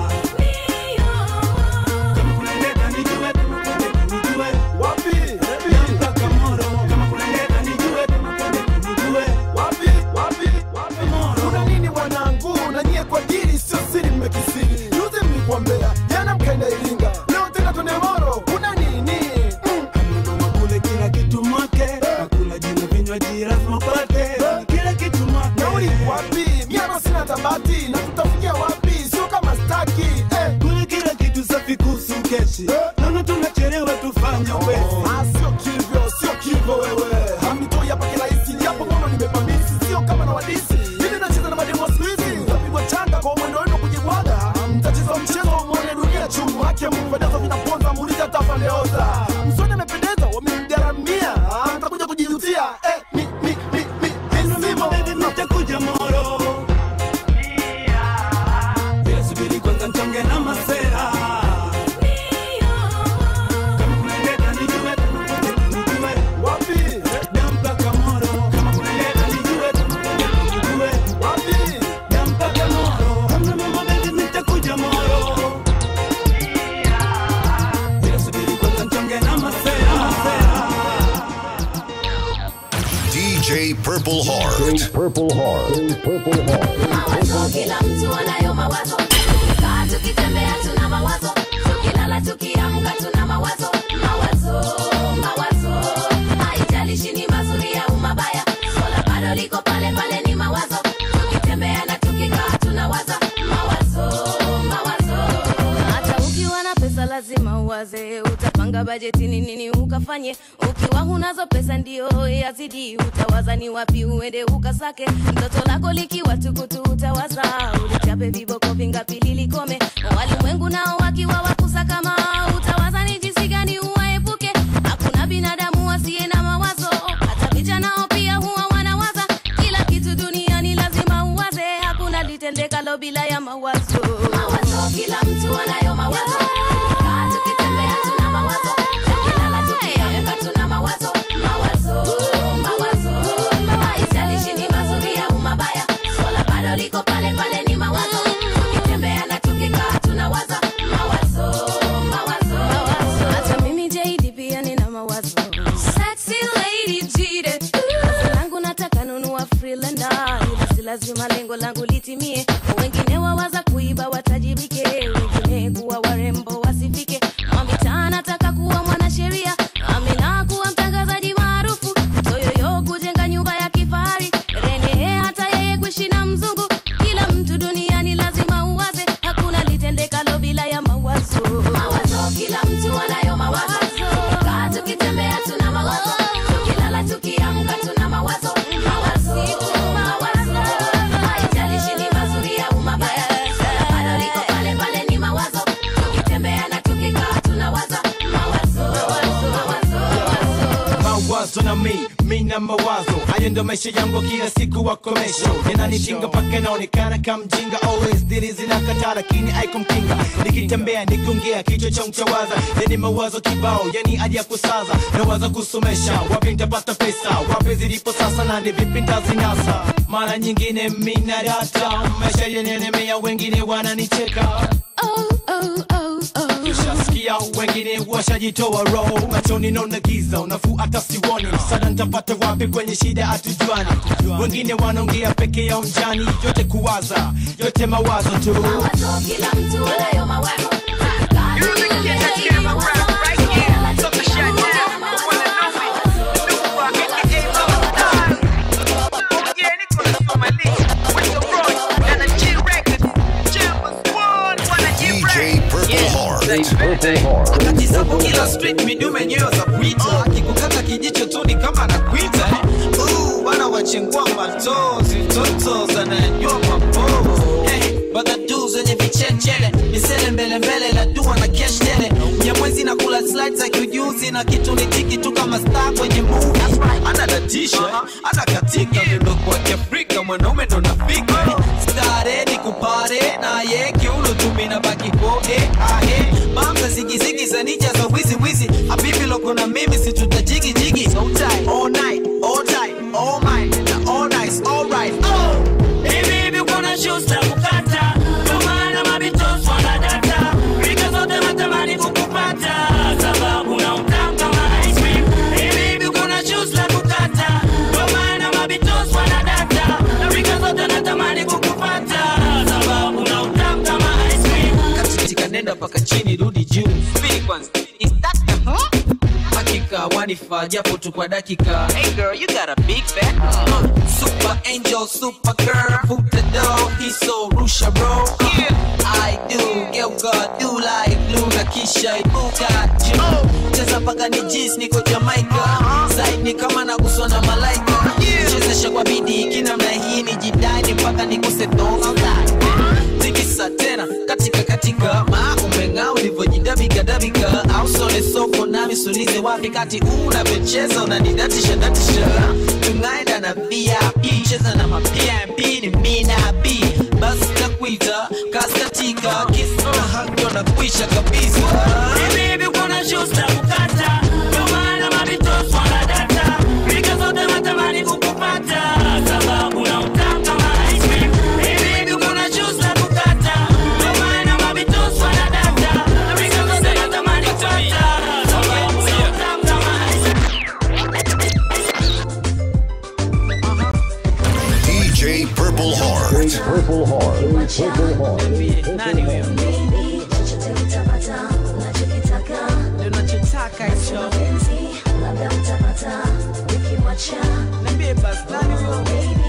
Kama kuna ndeta nijue, kama kuna ndeta nijue. Wapi? Na mpaka Moro. Kama kuna ndeta nijue, kama kuna ndeta nijue. wapi wapi wapi kuna nini mwanangu na nyie kwa dili sio siri mmekisiri juzi mlikuambea jana mkaenda iringa leo tena twende moro kuna nini Amenunua kule kila kitu mwake nakula jina vinywaji lazima pate kila kitu mwake nauli wapi miama sina tabati na tutafikia wapi sio kama staki eh. kule kila kitu safi kuhusu keshi naona tunachelewa tufanye wezi Ah, sio kivyo sio kivyo wewe hamnitoi hapa kirahisi japo ngono nimepamisi sio kama na wadisi ili nacheza na mademo siku hizi utapigwa changa kwa mwendo wenu kujibwaga mtacheza mchezo mwone dunia chumu haki ya Mungu vidazo vinaponza muulize hata fandeoza msoni amependeza wamemgaramia Ah, mtakuja kujijutia eh, mi, mi, mi, mi, mi, simo. nitakuja moro Bila subiri kwanza nchonge na masera Kama kuna ndeta nijue, kama kuna ndeta nijue. wapi Na mpaka Moro. Kama kuna ndeta nijue, kama kuna ndeta nijue. wapi Na mpaka Moro. Kama mama baby nitakuja Moro. Bila subiri kwanza nchonge na masera DJ Purple Heart. Purple Heart. Purple Heart. mawazo kila mtu anayo mawazo kaa tukitembea tuna mawazo tukilala tukiamka tuna mawazo mawazo mawazo haijalishi ni mazuri au mabaya swala bado liko pale pale ni mawazo tukitembea na tukikaa tunawaza mawazo mawazo hata ukiwa na pesa lazima uwaze utapanga bajeti ni nini ukafanye ukiwa hunazo pesa ndio yazidi utawaza ni wapi uende ukasake mtoto lako likiwa tukutu utawaza ulichape viboko vingapi lilikome walimwengu nao wakiwa wakusakama utawaza ni jinsi gani uwaepuke hakuna binadamu asiye na mawazo hata vijana pia huwa wanawaza kila kitu duniani lazima uwaze hakuna litendekalo bila ya mawazo mawazo kila mtu anayo mawazo Kaa tukitembea tuna mawazo tukilala tukiamka tuna mawazo mawazo mawazo haijalishi ni mazuri au mabaya swala bado liko pale pale ni mawazo tukitembea na tukikaa tunawaza mawazo mawazo hata mimi JD pia nina mawazo sexy lady jide Kazi langu nataka nunua freelander ila si lazima lengo langu litimie wengine wawaza kuiba watajibike wengine kuwa warembo wasifike mwamitaa nataka kuwa mwanasheria amina kuwa mtangazaji maarufu toyoyo kujenga nyumba ya kifahari rene hata yeye kuishi na mzungu kila mtu duniani lazima uwaze hakuna litendekalo bila ya mawazo mawazo kila mtu anayo mawazo kaa tukitembea tuna mawazo tukilala tukiamka tuna mawazo mawazo mawazo haijalishi ni mazuri au mabaya bado liko pale pale ni mawazo tukitembea na tukikaa tunawaza mawazo mawazo mawazo na mi mi na mawazo hayo ndo maisha yangu kila siku wakomesho yananitinga mpaka naonekana kamjinga always dili zinakataa lakini aikumkinga nikitembea nikiongea kichwa cha mchawaza yani mawazo kibao yani hadi ya kusaza nawaza kusomesha wapi nitapata pesa wapi zilipo sasa na ni vipi ntazinasa mara nyingine mina data maisha yenenemea wengine wananicheka Ushasikia wengine washajitoa roho machoni naona giza unafuu hata siwoni msaada nitapata wapi kwenye shida hatujuani wengine wanaongea peke yao njani yote kuwaza yote mawazo tu mawazo kila mtu anayo mawazo kaa tukitembea tuna mawazo tukilala tukiamka tuna mawazo DJ Purple Heart. wakati sapo kila street midume nyeyo za kuita akikukata kijicho tu ni kama nakuita Uh, bana wachengua matozi toto zananywa mapovu hey, bagadu zenye vichechele misele mbele mbele la dua na kesh tele nyamwezi na kula slides za kiujuzi na kitu ni tiki tu kama star kwenye movie anadatisha anakatika miondoko wa kiafrika mwanaume ndo nafika stare ni kupare naye kiuno tumina baki kode ahe mamza zigizigi za nija za wizi wizi habibi loko na mimi si tutajigi jigi so tight all night all tight all mine na all nice all right oh Hivi hivi kuna shoes za kukata Ndio maana mabitos wanadata Rika zote natamani kukupata Sababu na utamu kama ice cream Hivi hivi kuna shoes za kukata Ndio maana mabitos wanadata Na rika zote natamani kukupata Sababu na utamu kama ice cream katika nenda mpaka chini rudi juu Spin kwanza Is that the huh? hakika wanifaa japo tu kwa dakika hey girl you got a big fat uh, super angel super girl hoop the door he's so rusha bro yeah I do geuka do like blue na kisha ibuka juu cheza mpaka ni jis niko Jamaica side ni kama naguswa na malaika chezesha kwa bidii kinamna hii ni jidani mpaka nikuse thonga tikisa tena katika katika maa umeng'aa ulivyojidabika dabika au sone soko nami sulize wapi kati unavyocheza unanidatisha datisha tungaenda na vip cheza na mapmp ni mina b basi takuita kaskatika kisa hakyo na kuisha kabisa Hivi hivi kuna shoes za kukata Ndio maana mabitos wanadata Rika zote natamani kukupata Sababu na utamu kama ice cream Hivi hivi kuna shoes za kukata Ndio maana mabitos wanadata Rika zote natamani kupata Sababu na utamu kama ice DJ Purple Heart. Purple Heart. Purple Heart. nani huyo ndio nachotaka hicho niambie basi nani huyo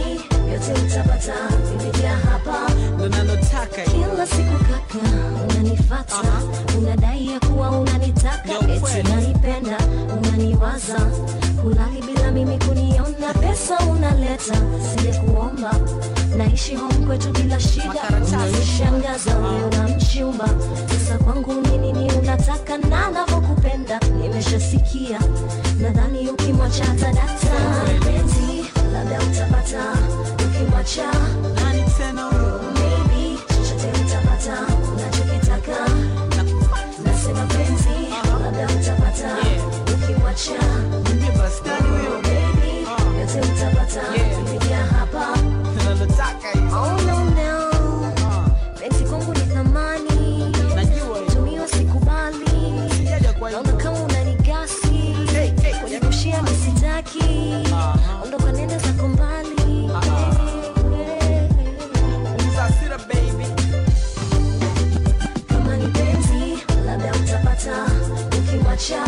ndo nalotaka kila siku kaka unanifata unadai ya kuwa unanitaka eti unanipenda unaniwaza kulali bila mimi kuniona pesa unaleta sije kuomba naishi home kwetu bila shida unanishangaza wewe unamchumba sasa kwangu ni nini unataka na navyokupenda nimeshasikia nadhani ukimwacha tadata penzi labda utapata ukimwacha nani tena huyo maybe chochote utapata unachokitaka nasema penzi labda utapata ukimwacha niambie basi nani huyo baby yote utapata kupitia hapa nalotaka hicho oh no no penzi kwangu ni thamani tumiwa sikubali naona kama unanigasi kunigushia misitaki ondoka nenda zako mbali Zasira baby kama ni penzi labda utapata ukimwacha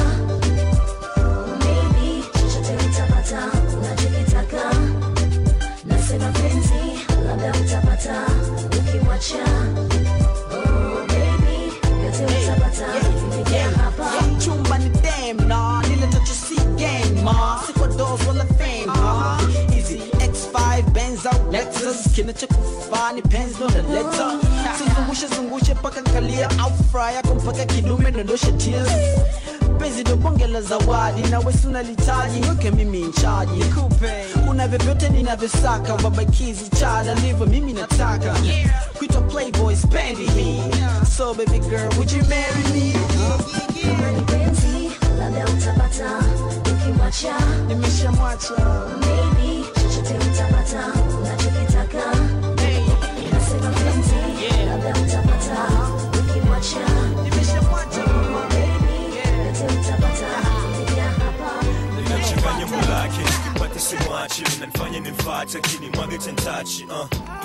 maybe chochote utapata unachokitaka nasema penzi labda utapata ukimwacha oh, baby yote utapata kupitia hapa chumba ni dem na lile tacho si game ma siko dos wala fame ma easy x5 benz au lexus kinachokufaa ni penzi ndo naleta sizungushe zungushe paka kalia au fry yako mpaka kidume dondoshe tears penzi ndo bonge la zawadi na wesi unalitaji weke mimi nchaji nikupe una vyovyote ninavyosaka babakizi chada livyo mimi nataka kuitwa playboy spendi hii so baby girl would you marry me kama ni penzi labda utapata ukimwacha nimeshamwacha maybe chochote utapata unachokitaka nasema penzi labda utapata ukimwacha Oh, baby, yote utapata kupitia hapa Nachanganya mulake nikipata simwachi nanifanya nimfate lakini mwage tentachi uh.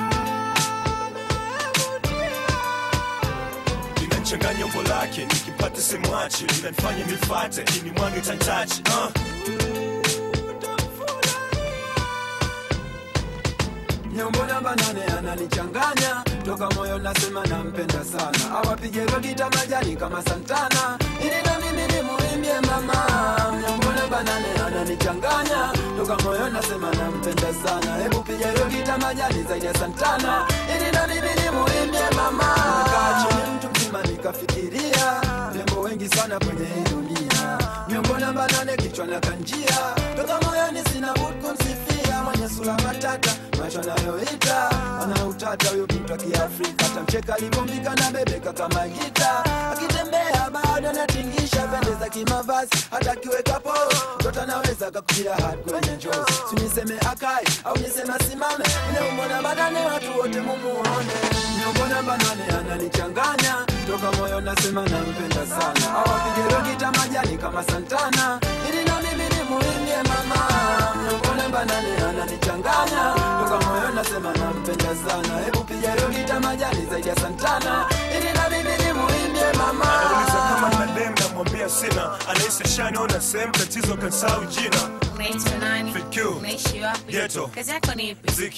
linachanganya umbo lake nikipata simwachi linanifanya nimfate lakini mwage tentachi uh. nyombo namba nane ananichanganya toka moyo nasema nampenda sana awapige rogita majani kama santana ili na mimi nimuimbie mama nyombo namba nane ananichanganya toka moyo nasema nampenda sana hebu piga rogita majani zaidi ya santana ili na mimi mimi nimuimbie mama kaa chini mtu mzima nikafikiria rembo wengi sana kwenye hii dunia miongo namba nane kichwa na kanjia toka moyoni sina budi kumsifia mwenye sura matata macho anayoita ana utata huyo mtu wa kiafrika tamcheka alivyombika na bebeka kama gita akitembea bado anatingisha pendeza kimavazi hata akiweka po mtoto anaweza kakutia hadi kwenye njozi siniseme akai au niseme asimame neumona badane watu wote mumuone miongona banane ananichanganya toka moyo nasema nampenda sana awapige rogita majani kama santana ili na mimi nimuimbie mama miongona banane ananichanganya toka moyo nasema nampenda sana hebu piga rogita majani zaidi ya santana ili na mimi nimuimbie mama Anauliza kama nina dem namwambia sina anahisi shaniona sehemu tatizo kansau jina Unaitwa nani? FQ. Unaishi wapi? Ghetto. Kazi yako ni ipi? mziki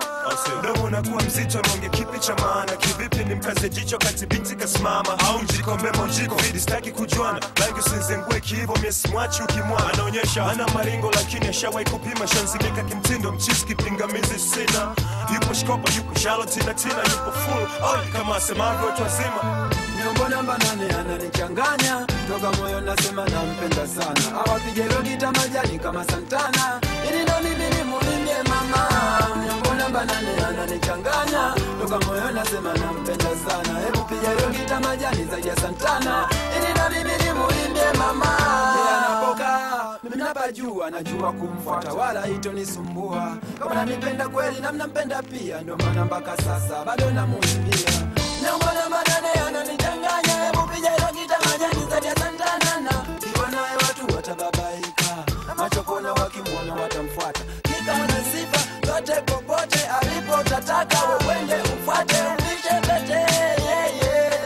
domo unakuwa mzito naonge kipi cha maana kivipi ni mkaze jicho kati binti kasimama au mjikombe mojiko vidi staki kujuana rangi usinzengue kiivo miesimwachi ukimwana anaonyesha ana maringo lakini ashawai kupima shanzimika kimtindo mchisi kipingamizi sina yupo shkopa yupo shaloti na tina yupo full oh, kama asemavyo watu wazima miongoni namba nane ananichanganya toka moyo nasema nampenda sana awapige rogita majani kama santana ili na mimi nimuimbie mama miongoni namba nane ananichanganya toka moyo nasema nampenda sana hebu piga rogita majani zaidi ya santana ili na mimi nimuimbie mama Yeye anapokaa mimi napajua najua kumfuata wala itonisumbua kama nanipenda kweli na mnampenda pia ndio maana mpaka sasa bado namuimbia miongoni namba nane ananichanganya hebu piga rogita majani zaidi ya santana na kiwa naye watu watababaika macho kona wakimwona watamfuata kika na sifa zote popote alipo utataka wewende ufuate upishe pete yeah, yeah.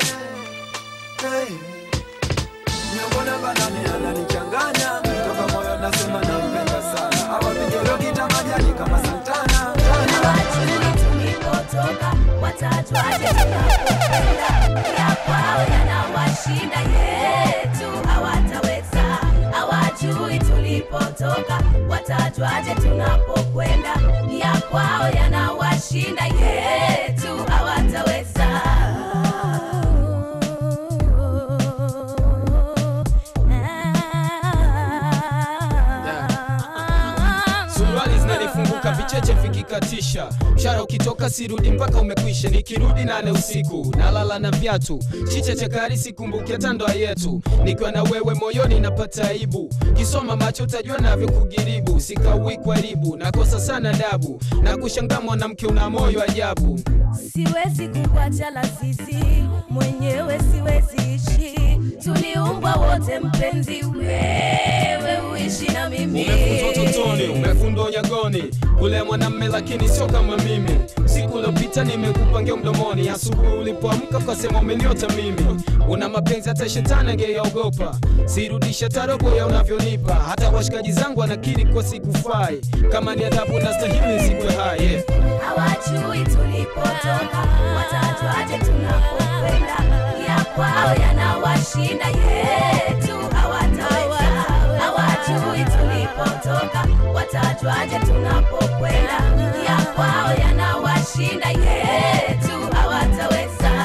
hey. miongoni namba nane ananichanganya toka moyo nasema nampenda sana awapige rogita majani kama santana tulipotoka watatu aje tunapokwenda ya kwao yanawashinda yetu hawataweza hawajui tulipotoka watatu aje tunapokwenda ya kwao yanawashinda yetu hawataweza suruali zinanifunguka vicheche vikikatisha mshara ukitoka sirudi mpaka umekwisha nikirudi nane usiku nalala na viatu chiche chakari sikumbuki hata ndoa yetu nikiwa na wewe moyoni napata aibu kisoma macho utajua navyo kugiribu sikaui kwaribu nakosa sana dabu na kushangaa mwanamke una moyo ajabu siwezi kukuacha lazizi mwenyewe siwezi ishi tuliumbwa wote mpenzi wewe uishi na mimi umefunzwa utotoni umefundwa unyagoni ule mwanamme lakini sio kama mimi siku uliopita nimekupangia mdomoni asubuhi ulipoamka ukasema umeniota mimi una mapenzi hata shetani angeyaogopa sirudisha tarobo ya unavyonipa hata washikaji zangu anakiri kwa sikufai kama ni adhabu na stahili sikwe hai yeah. hawajui tulipotoka watatu aje tunapokwenda ya kwao yanawashinda yetu hawataweza hawajui tulipotoka watatu aje tunapokwenda ya kwao yanawashinda yetu hawataweza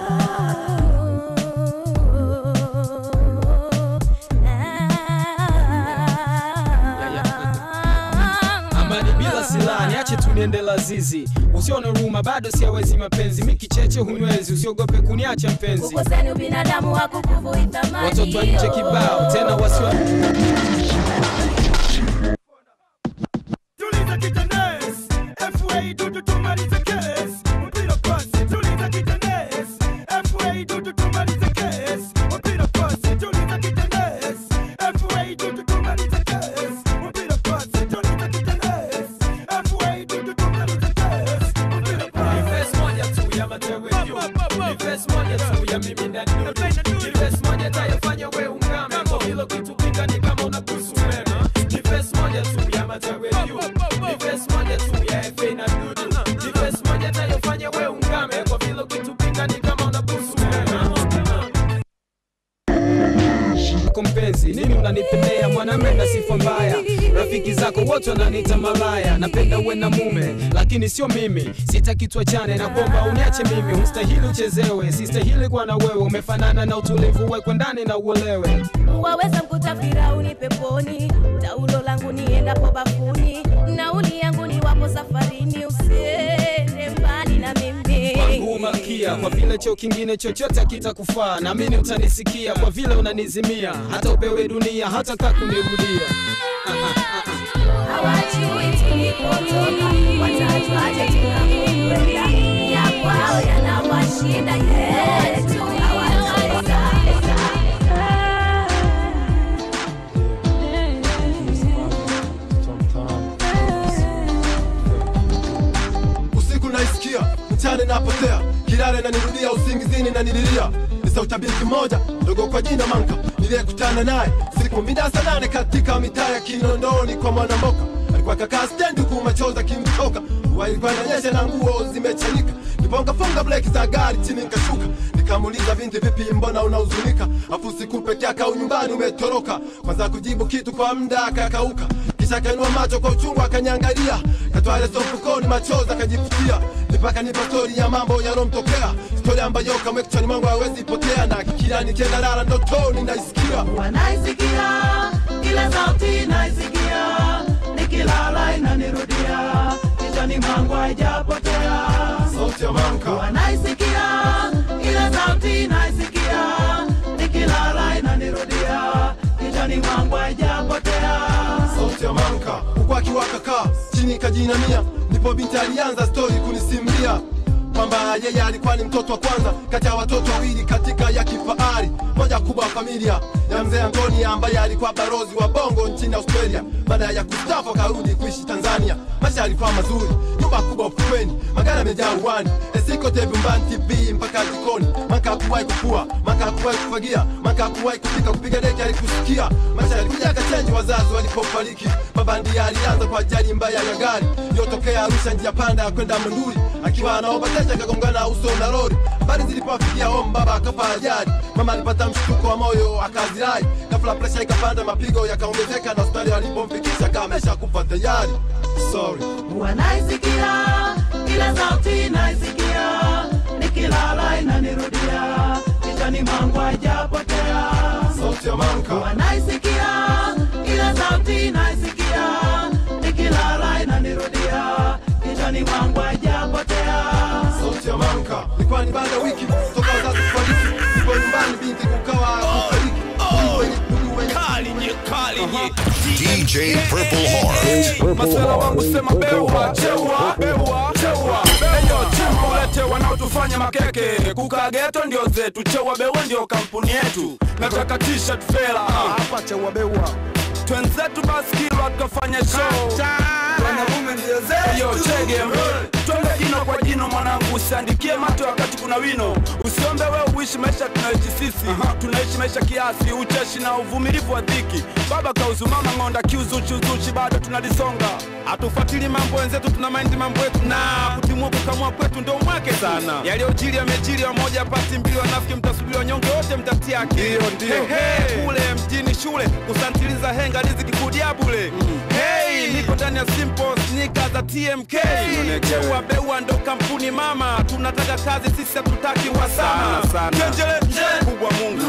amani bila silaha niache tu niende lazizi usione huruma bado siawezi mapenzi mikicheche hunywezi usiogope kuniacha mpenzi ukoseni ubinadamu hakukuvui thamani watoto wa nje kibao tena wasiwa Tuliza kitanes, FA dudu tumalize kes. Mpira pasi, tuliza kitanes, FA dudu tumalize kes. Mpira pasi, tuliza kitanes, FA dudu tumalize kes. Mpira pasi, tuliza kitanes, FA dudu tumalize kes. Mpira pasi. Ni verse moja tu ya matewe juu. Ni verse moja tu ya mimi na dudu. Ni verse moja itayofanya we ungame. Kwa hilo kitu pinga ni kama unakuhusu umeme. Ni verse moja tu ya matewe juu. Ni verse moja tu ya FA na dudu. Ni verse moja itayofanya we ungame. Kwa hilo kitu pinga ni kama unakuhusu umeme. Kwa mpenzi nini unanipendea mwanamme na sifa mbaya rafiki zako wote wananiita malaya napenda uwe na mume lakini sio mimi sitaki tuachane na kwamba uniache mimi ustahili uchezewe sistahili kuwa na wewe umefanana na utulivu wekwe ndani na uolewe waweza mkuta firauni peponi taulo langu niendapo bafuni nauli yangu ni wapo safarini usiende mbali na mimi wangu malkia kwa vile cheo kingine chochote kitakufaa naamini utanisikia kwa vile unanizimia hata upewe dunia hata kakunirudia hawajui tulipotoka watajuaje tunapokwenda ya kwao yanawashinda yetu hawataweza usiku naisikia mchana napotea kilale nanirudia usingizini nanililia ni sauti ya binti moja ndogo kwa jina manka niliyekutana naye siku mida saa nane katika mitaa ya kinondoni kwa mwanamboka alikuwa kakaa stendi huku machozi akimtoka mvua ilikuwa inanyesha na nguo zimechanika nipongaponga breki za gari chini nikashuka nikamuuliza binti vipi mbona unahuzunika afu siku peke yake au nyumbani umetoroka kwanza kujibu kitu kwa muda akakauka kisha akainua macho kwa uchungu akaniangalia katwale sofukoni machozi akajifutia nipaka nipa stori ya mambo yalomtokea stori ambayo kamwe kichwani mwangu hawezi potea na kila nikienda lala ndotoni naisikia wanaisikia ile sauti naisikia nikilala inanirudia kichwani mwangu haijapotea sauti ya manka wanaisikia ile sauti naisikia nikilala inanirudia kichwani mwangu haijapotea sauti ya manka huku akiwaka kaa chini kajinamia ndipo binti alianza stori kunisimulia kwamba yeye alikuwa ni mtoto wa kwanza kati ya watoto wawili katika ya kifahari moja kubwa wa familia ya mzee Antoni ambaye alikuwa barozi wa bongo nchini Australia. Baada ya kustafu akarudi kuishi Tanzania. Maisha yalikuwa mazuri, nyumba kubwa ufukweni, magari yamejaa uwani, esiko vyumbani, TV mpaka jikoni. Maka hakuwahi kufua, maka hakuwahi kufagia, maka hakuwahi kupika, kupiga deki alikusikia. Maisha yalikuja yakachenji wazazi walipofariki. Baba ndiye alianza kwa ajali mbaya ya gari iliyotokea Arusha, njia panda ya kwenda Monduli, akiwa anaomba teja akagongana uso na lori. Habari zilipowafikia home, baba akafa ajali. Mama alipata mshtuko wa moyo akazirai, ghafla presha ikapanda, mapigo yakaongezeka, na hospitali walipomfikisha kamesha kufa tayari. Sorry. wanaisikia ile sauti naisikia nikilala inanirudia kichwani mwangu haijapotea sauti ya manka wanaisikia ile sauti naisikia nikilala inanirudia kichwani mwangu haijapotea sauti ya manka ilikuwa ni baada ya wiki toka wazazi kufariki, ndipo nyumbani binti kukawa kufariki. Ndugu wenye- ndugu wenye- DJ Purple Heart. masela wangu sema bewa chewa bewa chewa eyo chimbo ulete wanaotufanya makeke kukaa geto ndio zetu chewa bewa ndio kampuni yetu nataka t-shirt fela hapa chewa bewa twenzetu basi kilwa tukafanya show wanamume ndio zetu yo chege twende jino kwa jino mwanangu usiandikie mato wakati kuna wino usiombe wewe uishi maisha tunaishi sisi tunaishi maisha kiasi ucheshi na uvumilivu wa dhiki baba kauzumama ng'onda kiuzuchuzuchi bado tunalisonga hatufuatili mambo wenzetu tuna maindi mambo yetu na kutimua kukamua kwetu ndo mwake sana yaliyojiri yamejiri wamoja pati mbili wanafiki mtasubiri wanyonge wote mtatia akili Hehe, kule mjini shule kusantiliza henga riziki kudia bule hey, niko ndani ya simple sneaker za tmk chewa beua ndo kampuni mama tunataka kazi sisi hatutaki wasana kenjele kubwa mungu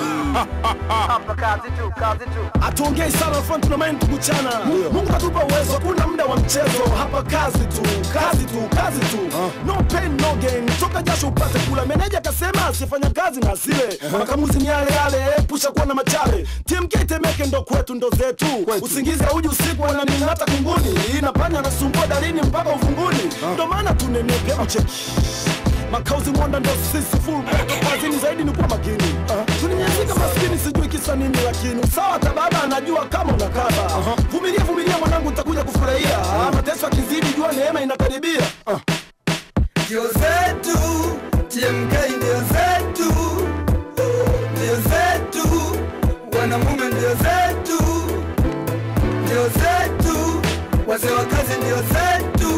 hatuongei sana front na mind kuchana mungu katupa uwezo hakuna muda wa mchezo hapa kazi tu kazi tu kazi tu no pain no gain toka jasho upate kula meneja akasema asifanya kazi na asile makamuzi ni yale yale epusha kuwa na machale tmk temeke ndo kwetu ndo zetu usingizi auji usiku wananinata kunguni inapanya nasumbua dalini mpaka ufunguni ndo maana tunenepe mcheki makauzi mwanda ndo sisi full moto kazini zaidi ni kuwa makini tulinyazika maskini sijui kisa nini lakini sawa hata baba anajua kama unakaba vumilia vumilia mwanangu nitakuja kufurahia mateso akizidi jua neema inakaribia ndio zetu tmk ndio zetu ndio zetu wanamume ndio zetu ndio zetu wazee wa kazi ndio zetu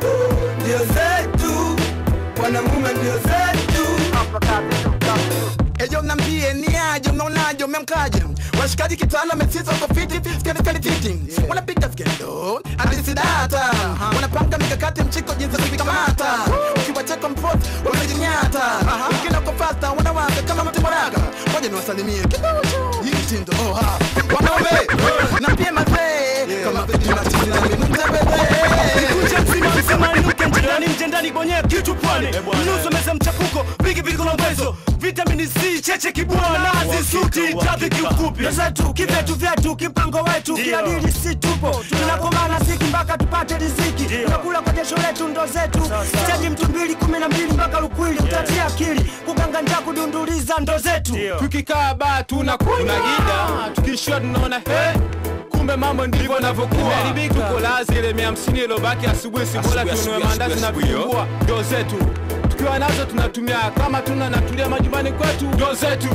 ndio zetu wanamume ndio zetu ejo nambie ni aje mnaonaje memkaje washikaji kitala mesiza uko fiti skali fiti wanapiga skendo andisidata wanapanga mikakati mchiko jinsi ya kuvikamata ukiwacheka mpot wamejinyata wengine uko fasta wanawaka kama mtu moraga moja niwasalimie kidogo hii mtindo oh ha wanaume na pia mazee kama vidi na tini na mimi Nikuja mzima msema ninuke njendani mjendani bonye kitu pwani mnuso meza mchafuko vigi viko na mwezo vitamini C cheche kibwana nazi suti trafiki ufupi zetu kivetu vyetu kipango wetu kiadili si tupo tunakomana siki mpaka tupate riziki tunakula kwa jasho letu ndo zetu steji mtu mbili kumi na mbili mpaka lukwili utatia akili kuganga njaa kudunduliza ndo zetu tukikaa baa tunakula tunagida tukishua tunaona he kumbe mambo ndivyo navyokuwa tuko lazi ile mia hamsini ilobaki asubuhi si bora Asubuhi, tunue asubuhi, mandazi na asubuhi, vitumbua ndo zetu tukiwa nazo tunatumia kama tuna natulia majumbani kwetu ndo zetu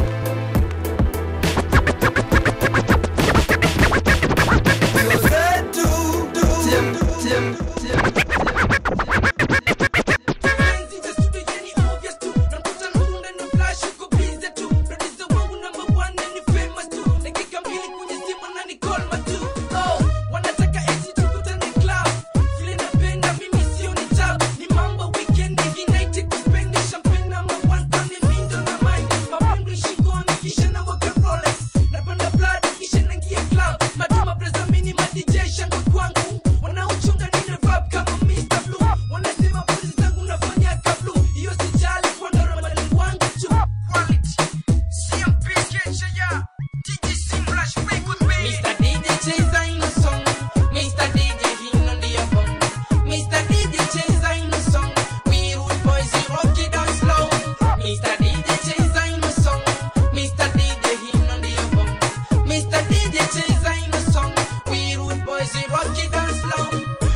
Mr. DJ cheza ino song Mr. DJ hino ndiyo bong Mr. DJ cheza ino song We rude boys we rock it down slow Mr. DJ cheza ino song Mr. DJ hino ndiyo bong Mr. DJ cheza ino song We rude boys we rock it down slow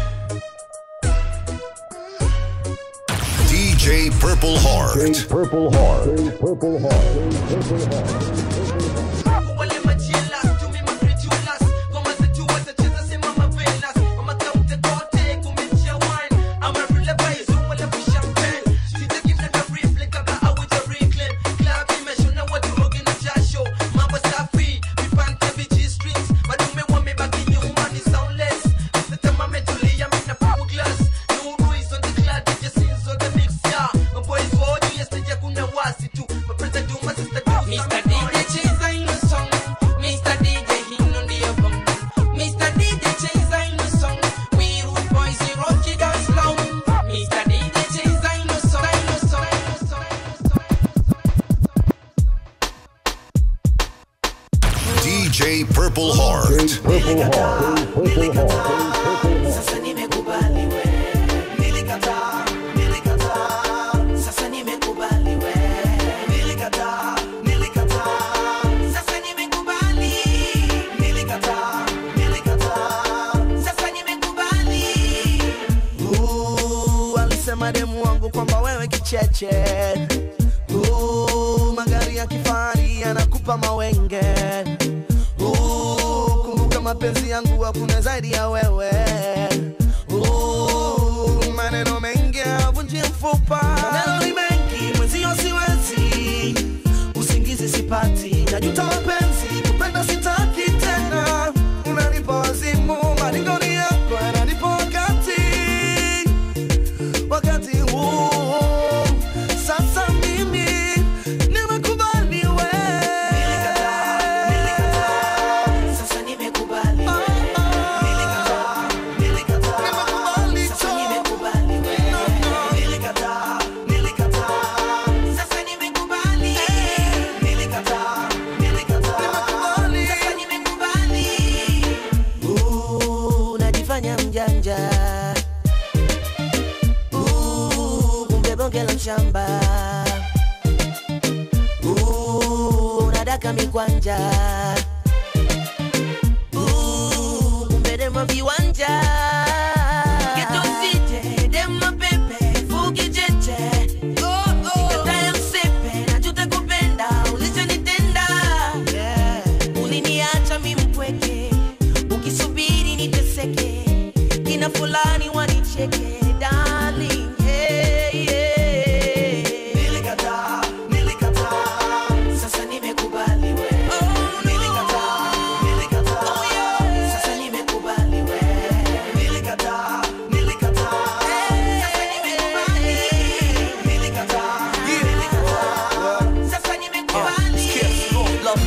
DJ Purple Heart. Purple Heart. Purple Heart. Mr. DJ cheza ino song Mr. DJ hino ndiyo bong Mr. DJ cheza ino song We rude boys we rock it down slow Mr. DJ cheza ino song ino song ino song DJ Purple Heart. Purple Heart. Purple Heart. Sasa nimekubali we, nilikataa, nilikataa. Sasa nimekubali we, nilikataa, nilikataa. Sasa nimekubali, nilikataa, nilikataa. Sasa nimekubali. Uh, alisema demu wangu kwamba wewe kicheche uh, magari ya kifahari yanakupa mawenge uh, kumbuka mapenzi yangu hakuna zaidi ya wewe uh, maneno mengi havunji mfupa maneno ni mengi mwenzio siwezi usingizi sipati najuta mapenzi kupenda sitaki tena unanipa wazimu maringoni yako yananipa wakati wakati huu sasa mimi nimekubali we Sasa nimekubali we, nilikataa, nilikataa. Sasa nimekubali we, nilikataa, nilikataa. Sasa nimekubali, nilikataa, nilikataa. Sasa nimekubali. Uh, unajifanya mjanja Uh, kumbe bonge la mshamba Uh, unadaka mikwanja Uh, kumbe demo viwanja Kitosije, dema pepe, fugi cheche. Nikatae msepe, najuta kupenda, ulichonitenda. uliniacha mi mpweke ukisubiri niteseke kina fulani wanicheke darling yeah, yeah. Nilikataa, nilikataa.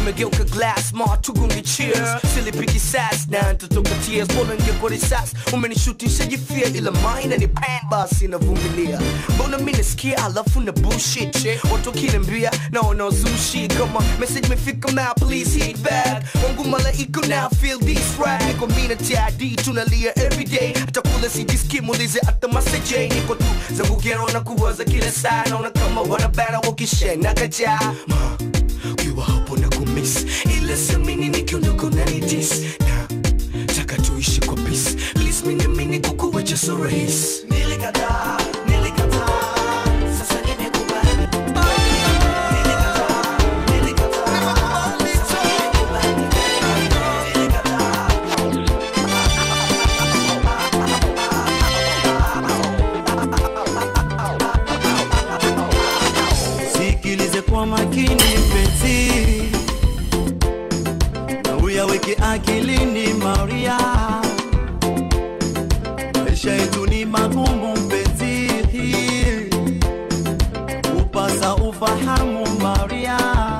umegeuka glass ma tugunge cheers silipiki sas na ntotoka tears bora ngekuwa risas umenishutisha jifia ila maina ni pan basi navumilia mbona mi nasikia alafu na bullshit watu wakiniambia naona uzushi kama message imefika ma please hit back wangu malaika now feel this rap niko mi na TID tunalia everyday hata kula sijiski muulize hata maseje niko tu zangu gero na kuwaza kila saa naona kama wanabana wakishena kajaa Ma, ukiwa hapo na kumiss ila samini nikiondoka unanidis na taka tuishi kwa peace please mini mini kukuwacha so rahisi nilikataa nilikataa sasa nimekubali sikilize kwa makini mpenzi na uyaweke akilini maria maisha yetu ni magumu mpenzi upasa ufahamu maria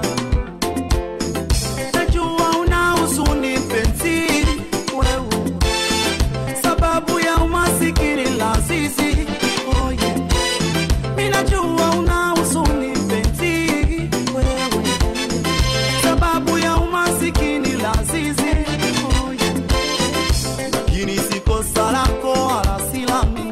najua una huzuni mpenzi wewe sababu ya umasikini la sisi oh yeah. minajua una huzuni mpenzi wewe sababu ya umasikini la sisi oh yeah. lakini si kosa lako wala si langu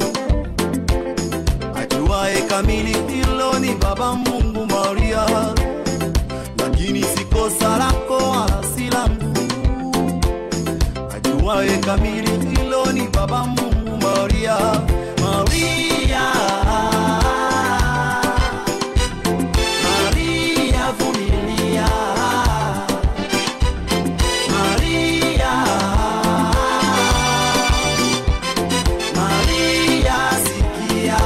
ajuae kamili hilo ni baba mungu maria lakini si kosa lako wala si langu ajuae kamili hilo ni baba mungu maria maria maria vumilia maria maria sikia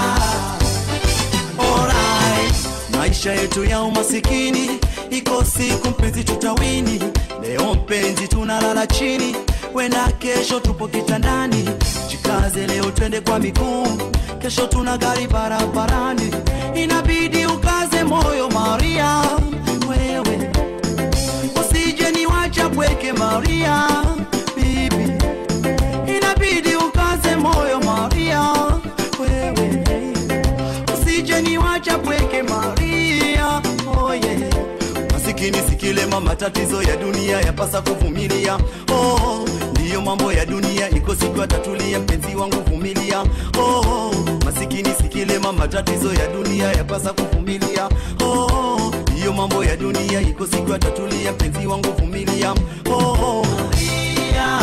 Alright. maisha yetu ya umasikini iko siku mpenzi tutawini leo mpenzi tunalala chini wena kesho tupo kitandani jikaze leo twende kwa miguu kesho tuna gari barabarani inabidi ukaze moyo maria wewe usije ni wacha pweke maria bibi inabidi ukaze moyo maria wewe usije ni wacha pweke maria oh yeah. masikini sikilema matatizo ya dunia yapasa kuvumilia oh, ndiyo mambo ya dunia iko siku atatulia mpenzi wangu vumilia oh, masikini sikilema matatizo ya dunia yapasa kuvumilia oh, ndiyo mambo ya dunia iko siku atatulia mpenzi wangu vumilia oh, Maria.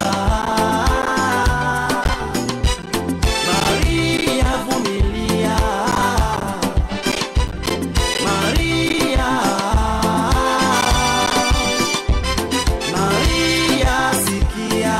Maria vumilia Maria Maria sikia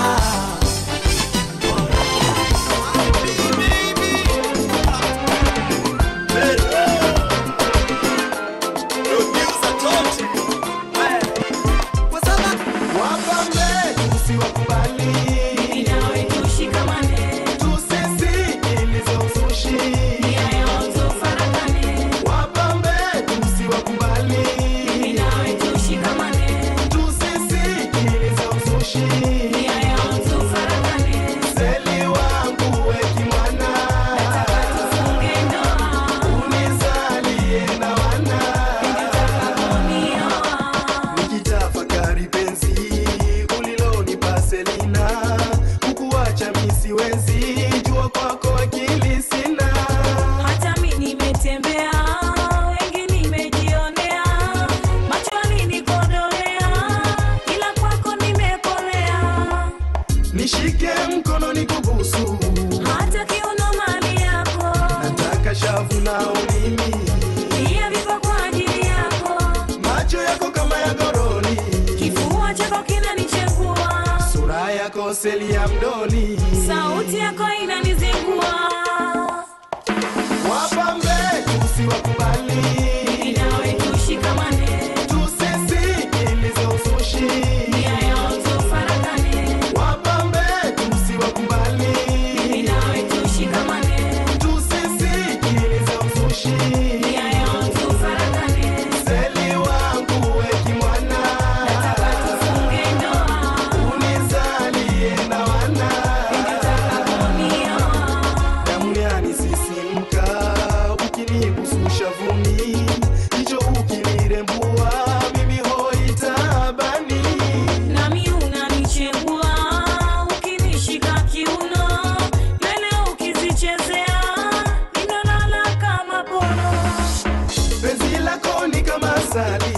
Wapambe usiwakubali Inawe tushikamane tusisikilize uzushi nia yao tufarakane Wapambe usiwakubali Inawe tushikamane tusisikilize uzushi nia yao tufarakane Seli wangu weki mwana tufunge ndoa unizalie na wana nikitafakari penzi ulilonipa Selina, kukuacha mi siwezi, jua kwako akili sina. hata mi nimetembea wengi nimejionea machoni nikodolea ila kwako nimekolea Nishike mkono nikubusu, hata kiuno mali yako nataka shavu nao mimi, pia viko kwa ajili yako macho yako kama ya goroni, kifua chako kinanichengua sura yako seli ya mdoli, sauti yako inanizingua wapambe usiwakubali, inawe tushikamane tusisikilize uzushi, nia yao tufarakane wapambe usiwakubali, inawe tushikamane tusisikilize uzushi, nia yao tufarakane seli wangu weki mwana asali